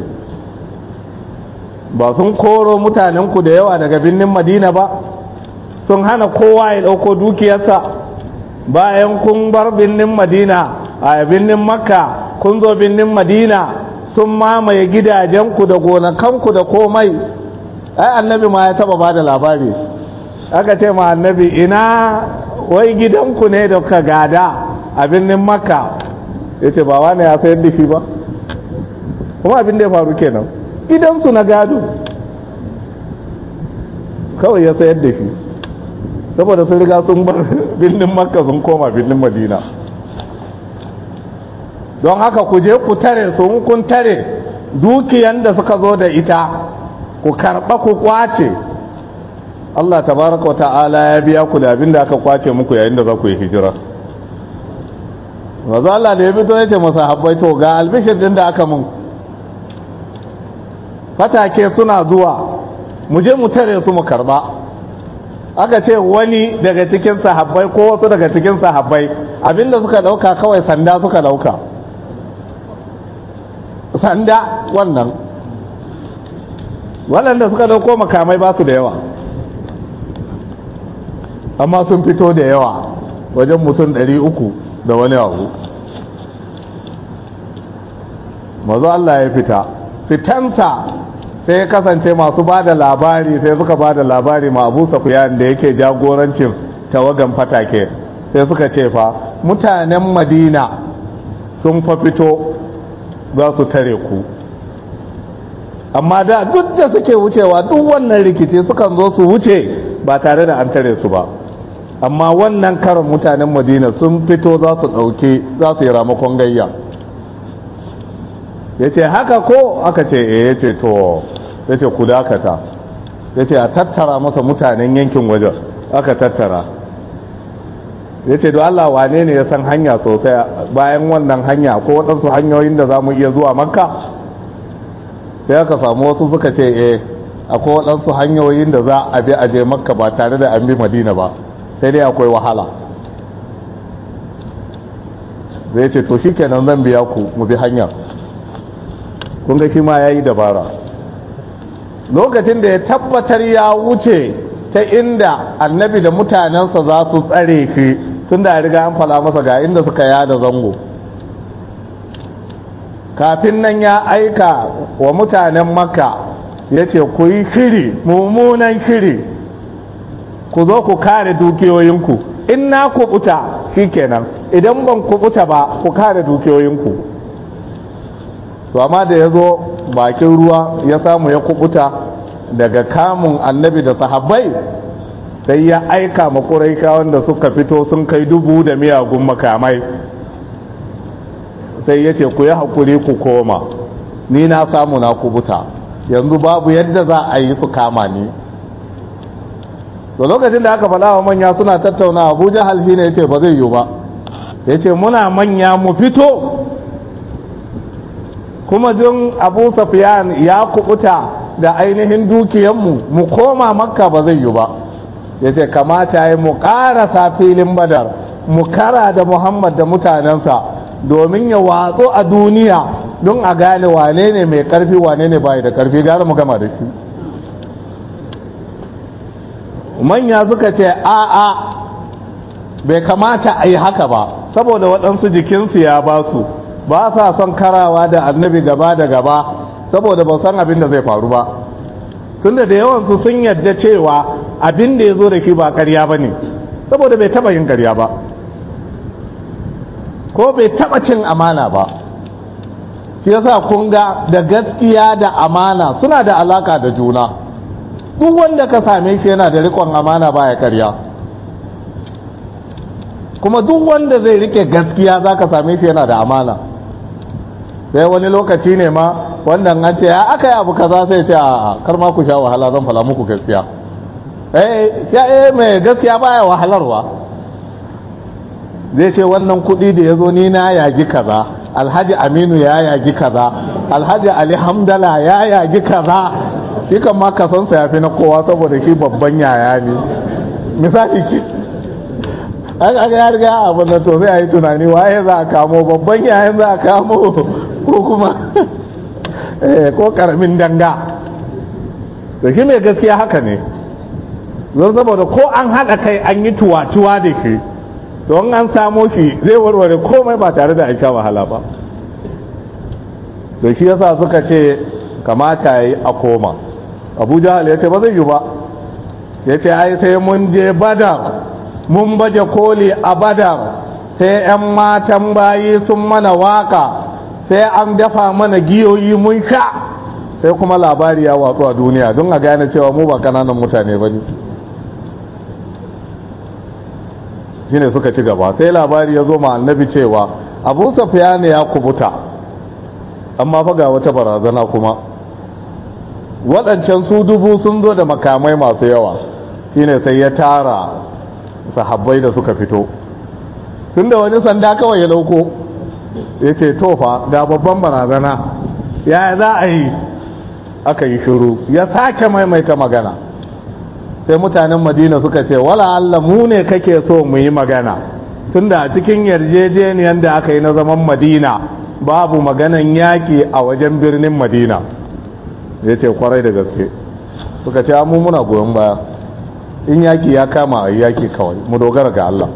ba sun koro mutanenku da yawa daga birnin madina ba sun hana kowa ya ɗauko dukiyarsa bayan kun bar birnin madina a birnin makka kun zo birnin madina sun mamaye gidajenku da gonakanku da komai ai annabi ma ya taba ba da labari aka ce ma annabi ina wai gidanku ne da ka gada a birnin makka ya ce ba wani ya sayar da shi ba kuma abin da ya faru kenan gidansu na gado kawai ya sayar da shi saboda sun riga sun bar birnin makka sun koma birnin madina don haka ku je ku tare su kun tare dukiyan da suka zo da ita ku karɓa ku kwace Allah tabaraka wa ta'ala ya biya ku da abin da aka kwace muku yayin da za ku yi hijira mazu Allah da ya fito ya ce masa habbai to ga albishir din da aka mun fatake suna zuwa mu je mu tare su mu karba aka ce wani daga cikin sahabbai ko wasu daga cikin sahabbai abinda suka dauka kawai sanda suka dauka sanda wannan waɗanda suka dauko makamai ba su da yawa amma sun fito da yawa wajen mutum ɗari uku da wani abu mazu Allah ya fita fitansa sai ya kasance masu ba da labari sai suka ba da labari ma abu safiyan da yake jagorancin tawagan fatake sai suka ce fa mutanen madina sun fa fito za su tare ku amma da duk da suke wucewa duk wannan rikici sukan zo su wuce ba tare da an tare su ba amma wannan karin mutanen madina sun fito za su ɗauki za su yi ramakon gayya ya ce haka ko aka ce e ya ce to ya ce ku dakata ya ce a tattara masa mutanen yankin wajen aka tattara ya ce Allah wane ne ya san hanya sosai bayan wannan hanya ko waɗansu hanyoyin da za mu iya zuwa makka sai aka samu wasu suka ce e akwai waɗansu hanyoyin da za a bi a je makka ba tare da an bi madina ba sai dai akwai wahala zai ce to shikenan zan biya ku mu bi hanya kun ga shi ma ya yi dabara lokacin da ya tabbatar ya wuce ta inda annabi da mutanensa za su tsare shi tun da ya riga an fala masa ga inda suka yada zango kafin nan ya aika wa mutanen makka ya ce ku yi shiri mummunan shiri ku zo ku kare dukiyoyinku in na kubuta kenan idan ban kubuta ba ku kare dukiyoyinku to amma da ya zo bakin ruwa ya samu ya kubuta daga kamun annabi da sahabbai sai ya aika ma wanda suka fito sun kai dubu da miyagun makamai sai ya ce ku yi haƙuri ku koma ni na samu na kubuta yanzu babu yadda za a yi su kama ni da lokacin da aka faɗa wa manya suna tattauna abuja halfi ne ya ce ba zai yiwu ba ya ce muna manya mu fito kuma jin abu safiyan ya kubuta da ainihin dukiyanmu mu koma makka ba zai yiwu ba ya ce kamata ya mu ƙarasa filin badar mu kara da muhammad da mutanensa domin ya watsu a duniya don a gane wane ne mai karfi wane ne bai da karfi gara mu gama da shi manya suka ce a'a bai kamata a yi haka ba saboda waɗansu jikinsu ya ba su ba sa son karawa da annabi gaba da gaba saboda ba san abin da zai faru ba tunda da yawansu sun yadda cewa abin da ya zo da shi ba karya ba ne saboda bai taɓa yin karya ba ko bai taɓa cin amana ba shi yasa kun ga da gaskiya da amana suna da alaka da juna duk wanda ka same shi yana da rikon amana baya karya kuma duk wanda zai rike gaskiya za ka same shi yana da amana sai wani lokaci ne ma wannan an ce ya aka yi abu kaza sai ce a kar ma ku sha wahala zan fala muku gaskiya eh ya eh mai gaskiya baya wahalarwa zai ce wannan kuɗi da ya zo ni na yagi kaza alhaji aminu ya yagi kaza alhaji ali hamdala ya yagi kaza shi kan ma kasansa ya fi na kowa saboda shi babban yaya ne misali ki an aka ya riga abin da to sai a yi tunani waye za a kamo babban yayan za a kamo ko kuma ko karamin danga to shi mai gaskiya haka ne don saboda ko an haɗa kai an yi tuwa-tuwa da shi don an samo shi zai warware komai ba tare da aika wahala ba to shi yasa suka ce kamata ya yi a koma abu jahal ya ce ba zai yi ba ya ce ai sai mun je badar mun baje koli a badar sai 'yan matan bayi sun mana waka sai an dafa mana giyoyi mun sha sai kuma labari ya watsu a duniya don a gane cewa mu ba kananan mutane ba ne shine suka ci gaba sai labari ya zo ma annabi cewa abu safiya ne ya kubuta amma fa ga wata barazana kuma waɗancan su dubu sun zo da makamai masu yawa shine sai ya tara sahabbai da suka fito tun da wani sanda kawai ya lauko ya ce tofa ga babban barazana ya za a yi aka yi shiru ya sake maimaita magana sai mutanen madina suka ce wala Allah mu ne kake so mu yi magana tunda a cikin yarjejeniyar da aka yi na zaman madina babu maganan yaƙi a wajen birnin madina ya ce kwarai da gaske suka ce mu muna goyon baya in yaƙi ya kama a yaƙi kawai mu dogara ga Allah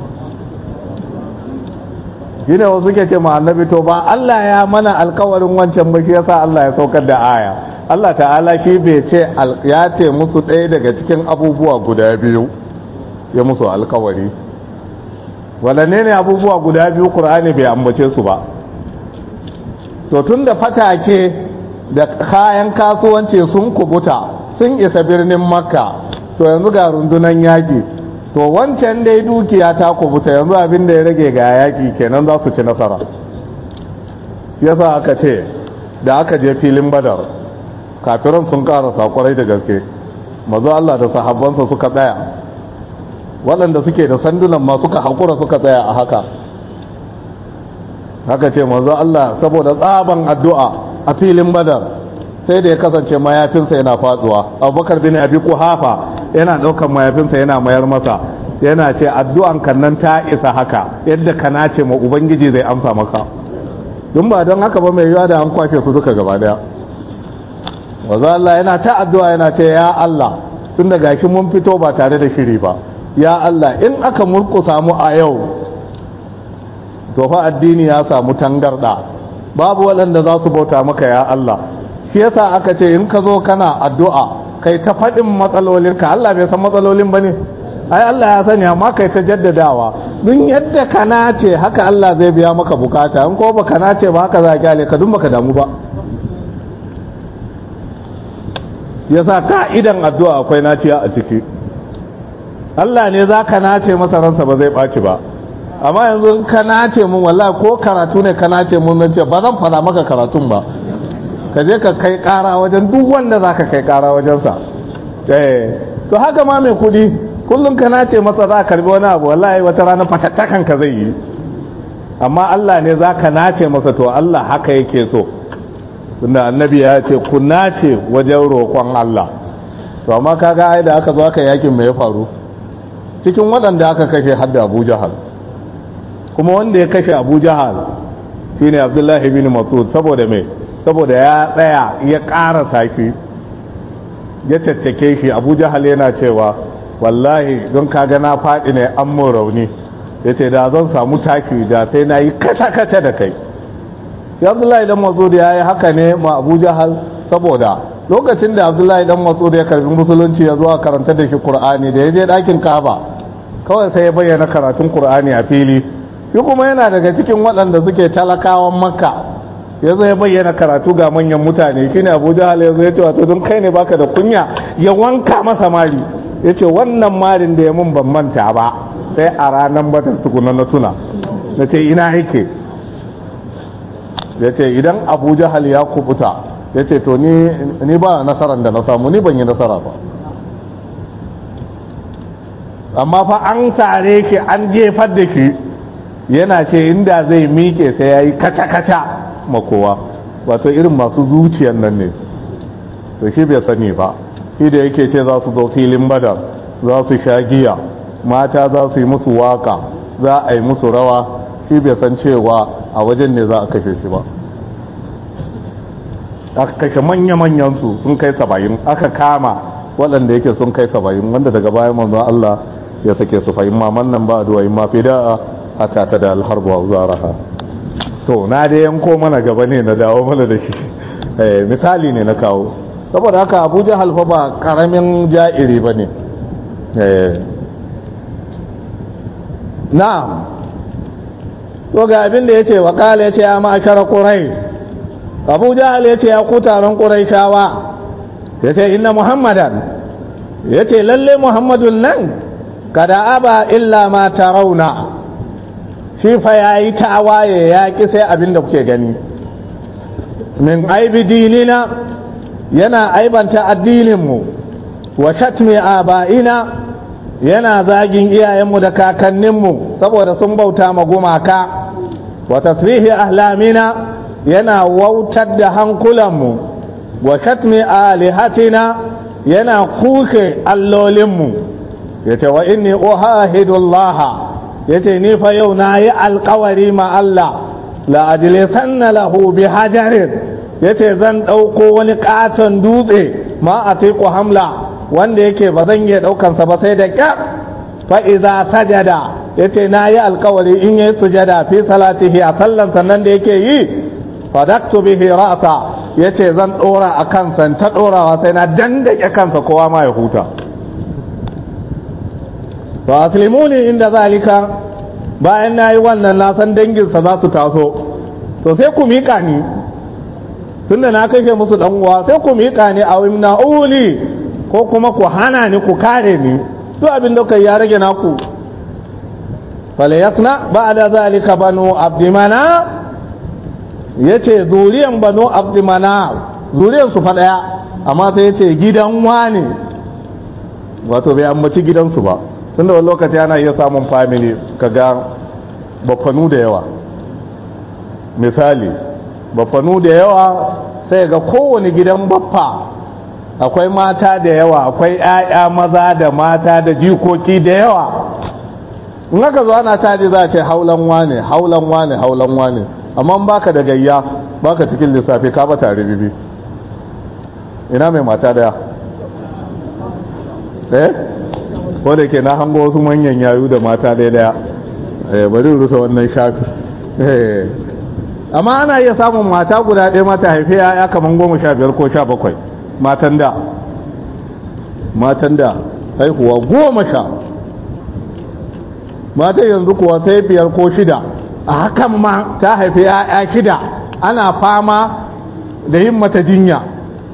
shi ne wasu ke ce ma annabi to ba Allah ya mana alkawarin wancan ba shi yasa Allah ya saukar da aya Allah ta'ala shi bai ce ya ce musu ɗaya daga cikin abubuwa guda biyu ya musu alkawari waɗanne ne abubuwa guda biyu ƙur'ani bai ambace su ba to tun da fatake da kayan kasuwanci sun kubuta sun isa birnin makka to yanzu ga rundunan yaƙi to wancan dai dukiya ta kubuta yanzu abin da ya rage ga yaƙi kenan za su ci nasara yasa aka ce da aka je filin badar kafiran sun karasa kwarai da gaske mazu Allah da sahabbansa suka tsaya waɗanda suke da sandunan ma suka haƙura suka tsaya a haka haka ce mazu Allah saboda tsaban addu'a a filin badar sai da ya kasance mayafinsa yana faduwa abubakar bin abi kuhafa yana ɗaukar mayafinsa yana mayar masa yana ce addu'an kan nan ta isa haka yadda ka nace ma ubangiji zai amsa maka dun ba don haka ba mai yiwa da an kwashe su duka gaba daya wanzu Allah yana ta addu'a yana ce ya Allah tun da gashi mun fito ba tare da shiri ba ya Allah in aka murkusa mu a yau to fa addini ya samu tangarda babu waɗanda za su bauta maka ya Allah shi yasa aka ce in ka zo kana addu'a kai ta faɗin matsalolinka Allah bai san matsalolin ba ne ai Allah ya sani amma kai ta jaddadawa dun yadda ka nace haka Allah zai biya maka bukata in ko baka nace ba haka za ka kyale ka dun baka damu ba yasa ka'idan addu'a akwai naciya a ciki Allah ne za ka nace masa ransa ba zai ɓaci ba amma yanzu in ka nace mun wallahi ko karatu ne ka nace mun nan ce ba zan fara maka karatun ba ka je ka kai ƙara wajen duk wanda za ka kai ƙara wajensa eh to haka ma mai kuɗi kullum ka nace masa za ka karbi wani abu wallahi wata rana fatattakan ka zai yi amma Allah ne za ka nace masa to Allah haka yake so tunda annabi ya ce ku nace wajen roƙon Allah to amma kaga ai da aka zo aka yakin me ya faru cikin waɗanda aka kashe hadda Abu Jahal kuma wanda ya kashe Abu Jahal shine Abdullahi bin Mas'ud saboda me saboda ya tsaya ya ƙara sashi ya caccake shi Abu Jahal yana cewa wallahi don kaga na faɗi ne an mun rauni ya ce da zan samu taki da sai na yi kata-kata da kai ya abdullahi dan matsud ya yi haka ne ma abu jahal saboda lokacin da abdullahi dan matsud ya karbi musulunci ya zuwa karanta da shi qur'ani da ya je ɗakin kaba kawai sai ya bayyana karatun qur'ani a fili shi kuma yana daga cikin waɗanda suke talakawan makka ya zo ya bayyana karatu ga manyan mutane shine abu jahal ya zo ya ce wato don kai ne baka da kunya ya wanka masa mari ya ce wannan marin da ya mun ban manta ba sai a ranar batar tukuna na tuna na ce ina yake ya ce idan abu jahal ya kubuta ya ce to ni ba nasarar da na samu ni ban yi nasara ba amma fa an sare shi an jefar da shi yana ce inda zai miƙe sai ya yi kaca-kaca makowa wato irin masu zuciyar nan ne to shi bai sani ba shi da yake ce za su zo filin badar za su sha giya mata za su yi musu waka za a yi musu rawa shi bai san cewa a wajen ne za a kashe shi ba aka kashe manya-manyansu sun kai saba'in aka kama waɗanda yake sun kai saba'in wanda daga bayan manzo Allah ya sake su fahim maman nan ba duwa ma fi da'a hata ta da alharbu wa zaraha to na da yanko mana gaba ne na dawo mana da shi misali ne na kawo saboda haka abuja halfa ba karamin ja'iri ba ne na'am to ga abin da ya ce wakala ya ce ya ma'ashara ƙurai abu jahal ya ce ya ku taron ƙurai shawa ya ce inna muhammadan ya ce lalle muhammadun nan kada aba illa ma rauna shi fa ya yi tawaye ya ƙi sai abin da kuke gani min aibi dinina yana aibanta addininmu wa shatmi aba'ina yana zagin iyayenmu da kakanninmu saboda sun bauta ma gumaka wa tasrihi ahlamina yana wautar da hankulanmu wa shatmi alihatina yana kuke allolinmu ya ce wa inni uhahidullah ya ce ni fa yau na yi alkawari ma Allah la ajlisanna lahu bi hajarin ya ce zan ɗauko wani ƙaton dutse ma a teku hamla wanda yake ba zan iya ɗaukansa ba sai da ƙyar fa'iza sajada ya ce na yi alkawari in yi sujada fi salatihi a sallan sannan da yake yi fadaktu bihi ra'sa ya ce zan ɗora a kansa ta ɗorawa sai na dandake kansa kowa ma ya huta ba aslimuni inda zalika bayan na yi wannan na san danginsa za su taso to sai ku miƙa ni tunda na kashe musu dan uwa sai ku miƙa ni a wimna uli ko kuma ku hana ni ku kare ni duk abin da kai ya rage naku fala yasna ba'da zalika banu abdimana yace zuriyan banu abdimana zuriyan su fa daya amma sai yace gidan wane wato bai ambaci gidansu ba tunda wani lokaci ana iya samun family kaga bafanu da yawa misali bafanu da yawa sai ga kowane gidan baffa akwai mata da yawa akwai 'ya'ya maza da mata da jikoki da yawa in aka zo ana taji za a ce haulan wane haulan wane haulan wane amma baka da gayya baka cikin lissafi ka ba tare bibi ina mai mata daya eh ko da ke na hango wasu manyan yayu da mata daya daya eh bari rufe wannan shafi eh amma ana iya samun mata guda ɗaya mata haife ya kaman goma sha biyar ko sha bakwai matan da matan da haihuwa goma sha matan yanzu kuwa sai biyar ko shida a hakan ma ta haifi ya'ya shida ana fama da yin mata jinya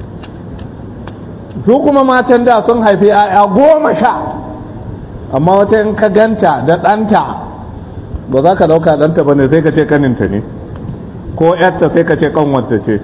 su kuma matan da sun haifi ya'ya goma sha amma wata in ka ganta da ɗanta ba za ka ɗauka ɗanta ba ne sai ka ce kaninta ne ko yarta sai ka ce kanwanta ce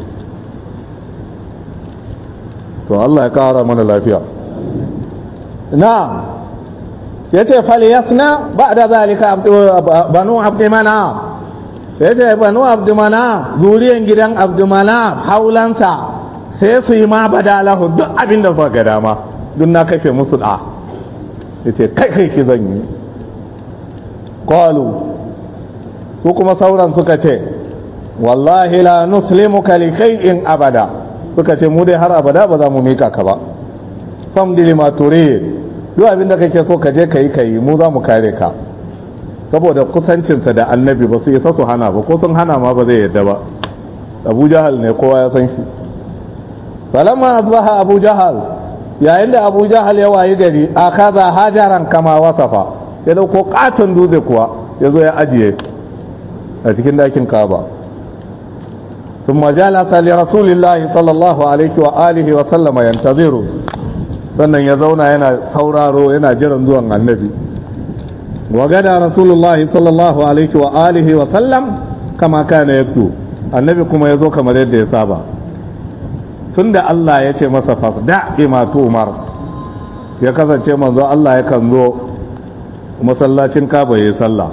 to Allah ya kara mana lafiya na ya ce faliyasna ba da zalika banu abdimana ya ce banu abdimana zuriyan gidan abdimana haulansa sai su yi ma badalahu duk abin da suka ga dama duk na kashe musu da ya ce kai kai ki zan yi qalu su kuma sauran suka ce wallahi la nuslimuka li shay'in abada suka ce mu dai har abada ba za mu mika ka ba fam dilima turid duk abin da kake so ka je kai kai mu za mu kare ka saboda kusancinsa da annabi ba su isa su hana ba ko sun hana ma ba zai yadda ba abu jahal ne kowa ya san shi falamma asbaha abu jahal yayin da abu jahal ya wayi gari akaza hajaran kama wasafa ya dauko katon dutse kuwa ya zo ya ajiye a cikin dakin kaba ثم جلس لرسول الله صلى الله عليه وآله وسلم ينتظر sannan ya zauna yana sauraro yana jiran zuwan annabi wa gada rasulullahi sallallahu alaihi wa alihi wa sallam kama kana yaktu annabi kuma ya zo kamar yadda ya saba tunda Allah ya ce masa fasda bima tumar ya kasance manzo Allah yakan zo masallacin kaba ya sallah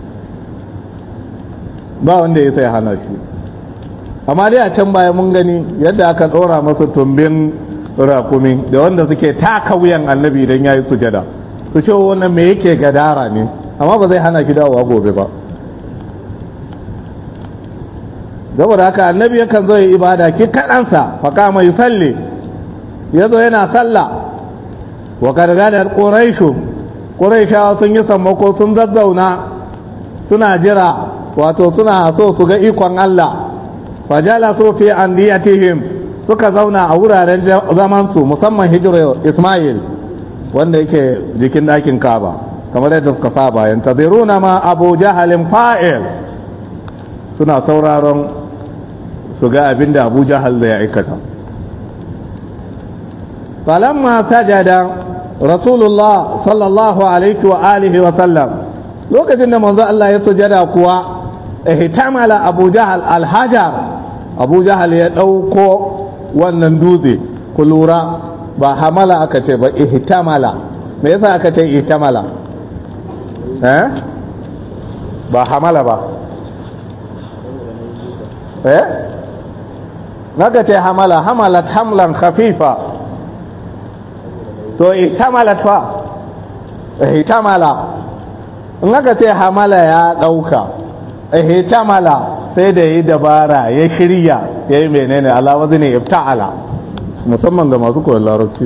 ba wanda ya sai hana shi amma dai a can baya mun gani yadda aka tsora masa tumbin rakumi da wanda suke taka wuyan annabi idan ya yi sujada su ce wannan me yake gadara ne amma ba zai hana shi dawowa gobe ba saboda haka annabi yakan zo yi ibada ki kaɗansa faka mai salli ya zo yana sallah wa gargadar ƙuraishu ƙuraishawa sun yi sammako sun zazzauna suna jira wato suna so su ga ikon Allah fajala su fi andiyatihim suka zauna a wuraren zamansu musamman hijirar Ismail wanda yake jikin ɗakin Kaba kamar yadda suka saba yantaziruna ma Abu Jahalin fa'il suna sauraron su ga abin da Abu Jahal zai aikata falamma sajada Rasulullah sallallahu alaihi wa alihi wa sallam lokacin da manzo Allah ya sujada kuwa ihtamala Abu Jahal al-hajar Abu Jahal ya dauko wannan dutse ku lura ba hamala aka ce ba ihtamala me yasa aka ce ihtamala eh ba hamala ba eh naka ce hamala hamalat hamlan khafifa to ihtamalat fa ihtamala in aka ce hamala ya dauka ihtamala sai da yi dabara ya shirya ya yi menene alawazi ne ifta'ala musamman ga masu koyon larabci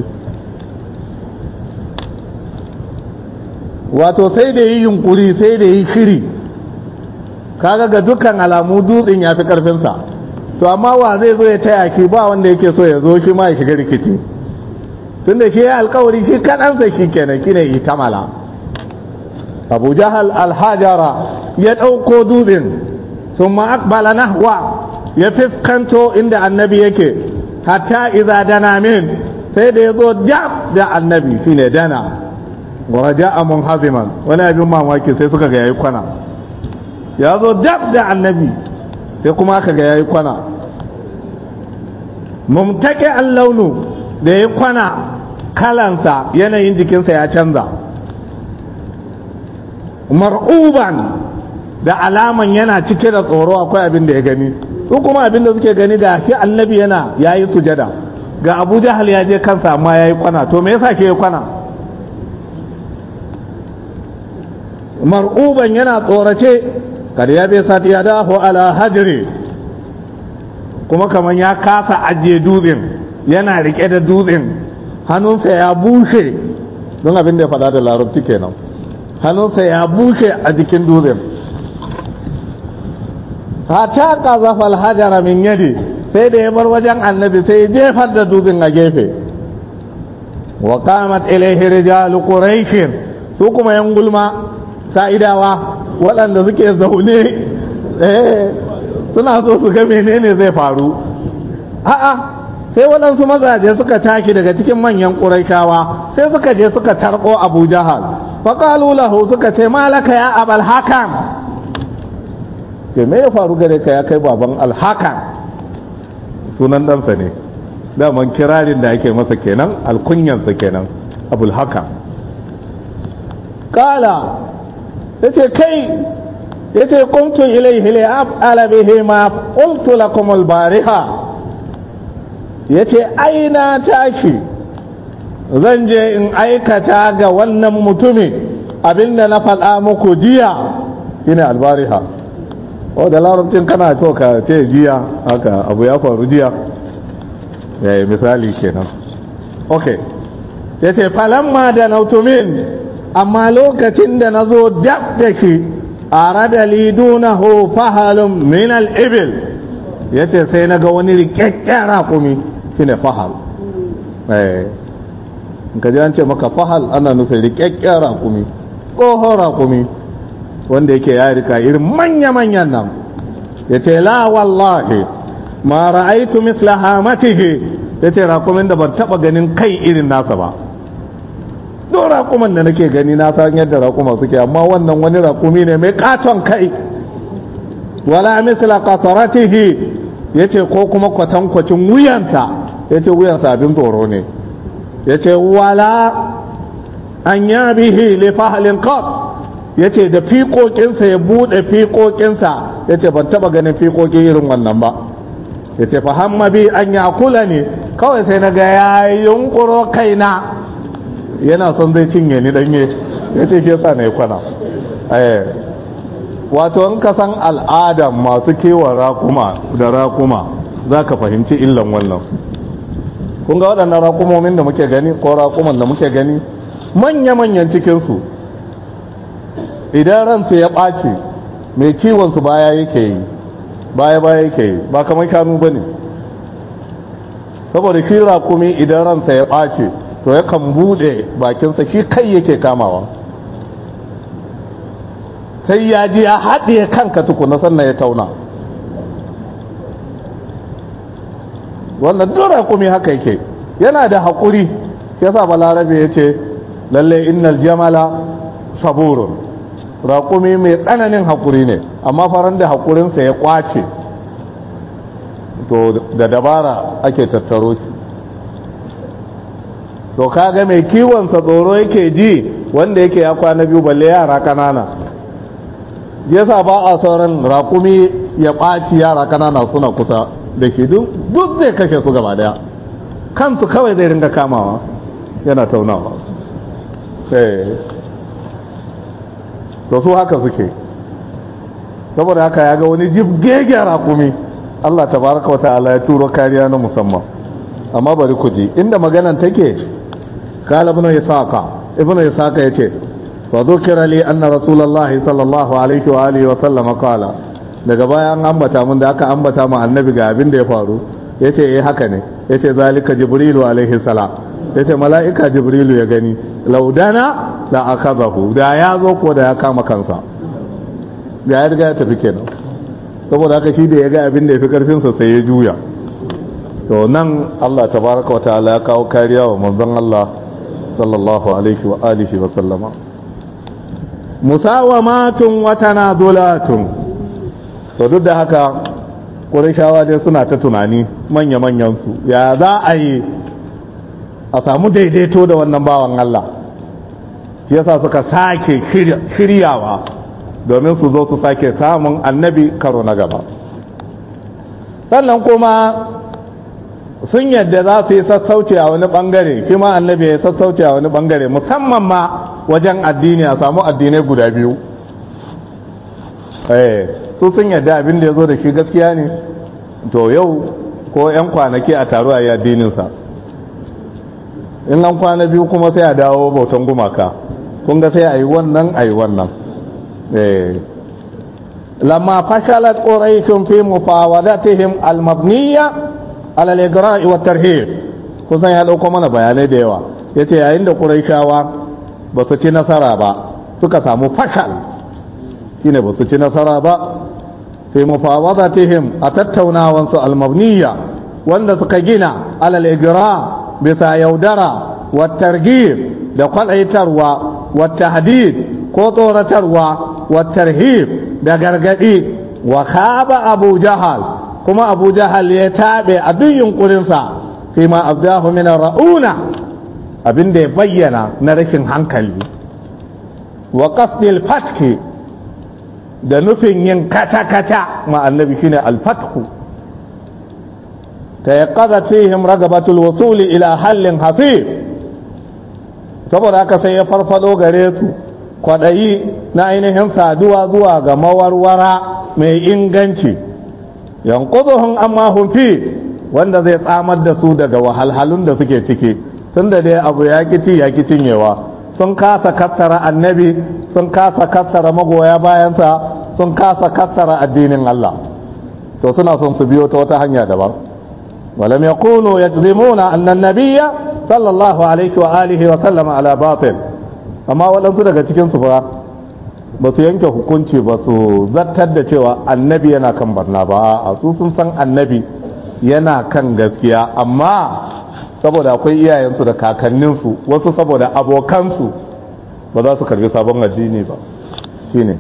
wato sai da yi yunkuri sai da yi shiri kaga ga dukkan alamu dutsen ya fi karfinsa to amma wa zai zo ya taya shi ba wanda yake so ya zo shi ma ya shiga rikici tun da shi ya alkawari shi kaɗansa shi kenan shi ne itamala abu jahal alhajara ya ɗauko dutsen sun ma'akbala nahwa ya fiskanto inda annabi yake hatta iza dana min sai da ya zo jab da annabi shine dana waraja a munhaziman wani abin mamaki sai suka ga yayi kwana ya zo dab da annabi sai kuma aka ga yayi kwana mumtake an launu da ya kwana kalansa yanayin jikinsa ya canza mar'uban da alaman yana cike da tsoro akwai abin da ya gani su kuma abin da suke gani da shi annabi yana yayi sujada ga abu jahal ya je kansa amma ya yi kwana to me yasa ke yi kwana mar'uban yana tsorace kada ya bai sati ya daho ala hajri kuma kamar ya kasa ajiye dutsen yana rike da dutsen hannunsa ya bushe don abin da ya faɗa da larabci kenan hannunsa ya bushe a jikin dutsen hata qazafa al-hajara min yadi sai da ya bar wajen annabi sai ya jefar da dutsen a gefe wa qamat ilayhi rijalu quraish su kuma yan gulma sa'idawa waɗanda suke zaune eh suna so su ga menene zai faru a'a sai waɗansu mazaje suka tashi daga cikin manyan ƙuraishawa sai suka je suka tarko abu jahal faƙalu lahu suka ce malaka ya abal hakan ce me ya faru gare ka ya kai baban alhakan sunan ɗansa ne daman kirarin da ake masa kenan alkunyansa kenan abul hakan ƙala ya ce kai ya ce kuntun ilaihi li af'ala bihi ma qultu lakum al-bariha ya ce aina tashi zan je in aikata ga wannan mutumin abinda na faɗa muku jiya shine albariha o da larabcin kana so ka ce jiya haka abu ya faru jiya yayi misali kenan ok ya ce falamma da nautumin amma lokacin da na zo dab da shi a radali dunahu fahalun min al-ibil ya ce sai na ga wani rikakken raƙumi shi ne fahal ka ji an ce maka fahal ana nufin rikakken raƙumi tsohon raƙumi wanda yake ya rika irin manya-manyan nan ya ce la wallahi ma ra'aitu misla hamatihi ya ce raƙumin da ban taɓa ganin kai irin nasa ba don raƙuman da nake gani na san yadda raƙuma suke amma wannan wani raƙumi ne mai katon kai wala misla kasaratihi ya ce ko kuma kwatankwacin wuyansa ya ce wuyansa abin tsoro ne ya ce wala an ya bihi li fahalin qat ya ce da fiƙoƙinsa ya buɗe fiƙoƙinsa ya ce ban taɓa ganin fiƙoƙi irin wannan ba ya ce fahamma bi an ya kula ne kawai sai na ga ya yunƙuro kaina yana son zai cinye ni ɗanye ya ce shi yasa na yi kwana wato in ka san al'adan masu kewa rakuma da rakuma za ka fahimci illan wannan kun ga waɗannan rakumomin da muke gani ko rakuman da muke gani manya-manyan cikinsu idan ransu ya ɓace mai kiwonsu baya yake yi baya baya yake yi ba kamar shanu ba ne saboda shi rakumi idan ransa ya ɓace to yakan buɗe bakinsa shi kai yake kamawa sai ya ji ya haɗe kanka tukuna sannan ya tauna wannan duk raƙumi haka yake yana da haƙuri shi yasa balarabe ya ce lalle innal jamala saburun raƙumi mai tsananin haƙuri ne amma faran da haƙurinsa ya ƙwace to da dabara ake tattaro shi to kaga mai kiwonsa tsoro yake ji wanda yake ya kwana biyu balle yara ƙanana yasa ba a sauran rakumi ya ɓaci yara kanana suna kusa da shi duk zai kashe su gaba daya kansu kawai zai ringa kamawa yana taunawa to su haka suke saboda haka ya ga wani jibgege rakumi Allah tabaraka wa ta'ala ya turo kariya na musamman amma bari ku ji inda maganan take kala ibn isaqa ibn isaqa yace وذكر لي أن رسول الله صلى الله عليه وآله وسلم قال daga baya an ambata mun da aka ambata mu annabi ga abin da ya faru yace eh haka ne yace zalika jibrilu alaihi salam yace mala'ika jibrilu ya gani laudana la akazahu da ya zo ko da ya kama kansa ga ya riga ya tafi kenan saboda haka shi da ya ga abin da ya fi karfin sa sai ya juya to nan Allah tabaraka wa ta'ala ya kawo kariya wa manzon Allah sallallahu alaihi wa alihi wa sallama musawamatun wa tanazulatun to duk da haka Qurayshawa dai suna ta tunani manya-manyan su ya za a yi a samu daidaito da wannan bawan Allah shi yasa suka sake shiryawa domin su zo su sake samun annabi karo na gaba sannan kuma sun yadda za su yi sassauci a wani bangare shi ma annabi ya sassauci a wani bangare musamman ma wajen addini a samu addinai guda biyu su sun yadda abin da ya zo da shi gaskiya ne to yau ko 'yan kwanaki a taro a yi addininsa in an kwana biyu kuma sai a dawo bautan gumaka kun ga sai a yi wannan a yi wannan lamma fashalat quraishun fi mufawadatihim al-mabniyya ala al-igra'i wa tarhib kusan ya dauko mana bayanai da yawa yace yayin da quraishawa ba su ci nasara ba suka samu fashal shine ba su ci nasara ba fi mufawadatihim a tattaunawan su al-mabniyya wanda suka gina ala al-igra bisa yaudara wa targhib da kwalaitarwa wa tahdid ko tsoratarwa wa tarhib da gargadi wa khaba abu jahal kuma abu jahal ya tabe a duk yunkurinsa fi ma abdahu min ra'una abinda ya bayyana na rashin hankali wa qasdil fatki da nufin yin kata-kata ma annabi shine al-fatku tayaqqadat fihim ragabatul wusuli ila hallin hasib saboda haka sai ya farfado gare su kwaɗayi na ainihin saduwa zuwa ga mawarwara mai inganci yankuzuhun amma fi wanda zai tsamar da su daga wahalhalun da suke ciki tun da dai abu ya ci ya ki cinyewa sun kasa kassara annabi sun kasa kassara magoya bayansa sun kasa kassara addinin Allah to suna son su biyo ta wata hanya daban ولم يكونوا يجزمون أن النبي صلى الله عليه وآله وسلم على باطل amma waɗansu daga cikinsu ba ba su yanke hukunci ba su zartar da cewa annabi yana kan barna ba a su sun san annabi yana kan gaskiya amma saboda akwai iyayensu da kakanninsu wasu saboda abokansu ba za su karbi sabon addini ba shine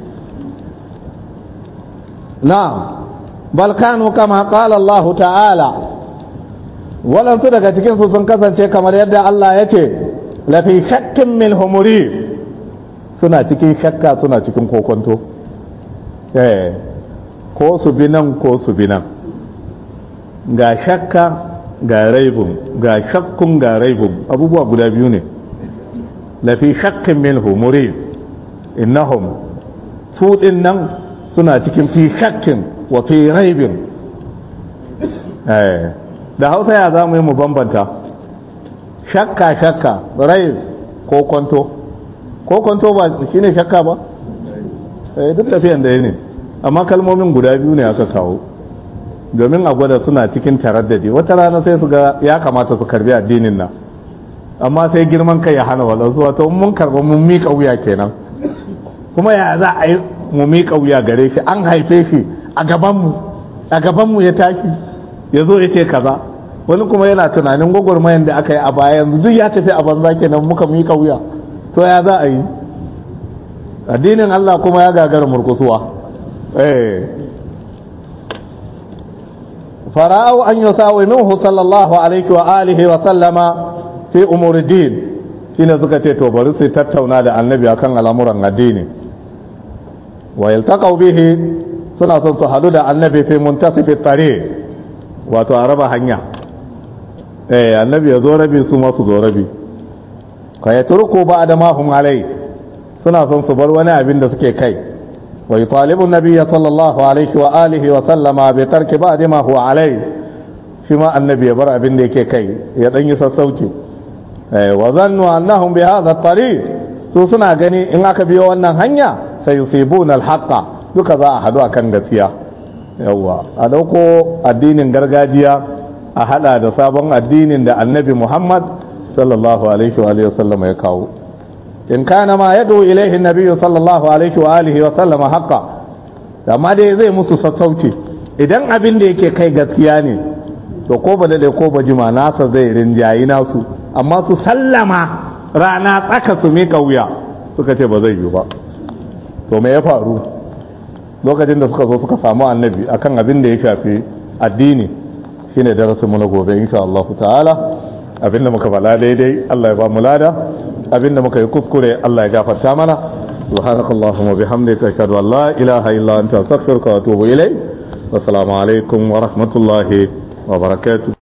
na balkanu kama qala Allah ta'ala waɗansu daga cikinsu sun kasance kamar yadda Allah ya ce lafi shakkin min humuri suna cikin shakka suna cikin kokonto ko su bi nan ko su bi nan ga shakka ga raibun ga shakkun ga raibun abubuwa guda biyu ne lafi shakkin min humuri innahum su din nan suna cikin fi shakkin wa fi raibin da hausa ya za mu yi mu bambanta shakka shakka rai ko kwanto ko kwanto ba shi ne shakka ba eh duk tafiyan da ne amma kalmomin guda biyu ne aka kawo domin a gwada suna cikin taraddadi wata rana sai su ga ya kamata su karbi addinin nan amma sai girman kai ya hana wadansu wato mun karba mun miƙa wuya kenan kuma ya za a yi mu miƙa wuya gare shi an haife shi a gabanmu a gabanmu ya tashi ya zo ya ce kaza wani kuma yana tunanin gwagwarmayan da aka yi a baya yanzu duk ya tafi a banza kenan muka miƙa wuya to ya za a yi addinin Allah kuma ya gagara murkusuwa eh fara'u an yusawi minhu sallallahu alaihi wa alihi wa sallama fi umuri din shine suka ce to bari su tattauna da annabi akan al'amuran addini wa yaltaqaw bihi suna son su hadu da annabi fi muntasifi tare wato a raba hanya eh annabi ya zo rabi su ma su zo rabi ka ya turku ba da mahum alai suna son su bar wani abin da suke kai wa yutalibu nabiyya sallallahu alaihi wa alihi wa sallama bi tarki ba da ma huwa alai shi ma annabi ya bar abin da yake kai ya dan yi sassauci eh wa zannu annahum bi hadha at su suna gani in aka biyo wannan hanya sai yusibuna al-haqqa duka za a hadu akan gaskiya yawwa a dauko addinin gargajiya a hada da sabon addinin da annabi muhammad sallallahu alaihi wa alihi wasallam ya kawo in kana ma yadu ilaihi nabi sallallahu alaihi wa alihi wasallam haqqa amma dai zai musu sassauci idan abin da yake kai gaskiya ne to ko ba dade ko ba jima nasa zai rinjayi nasu amma su sallama rana tsaka su mika wuya suka ce ba zai yi ba to me ya faru lokacin da suka zo suka samu annabi akan abin da ya shafi addini shine darasin mu na gobe insha Allah ta'ala abinda muka bala daidai Allah ya ba mu lada abinda muka yi kuskure Allah ya gafarta mana subhanakallahumma bihamdika ashhadu an la ilaha illa anta astaghfiruka wa atubu ilayk wassalamu alaikum wa rahmatullahi wa barakatuh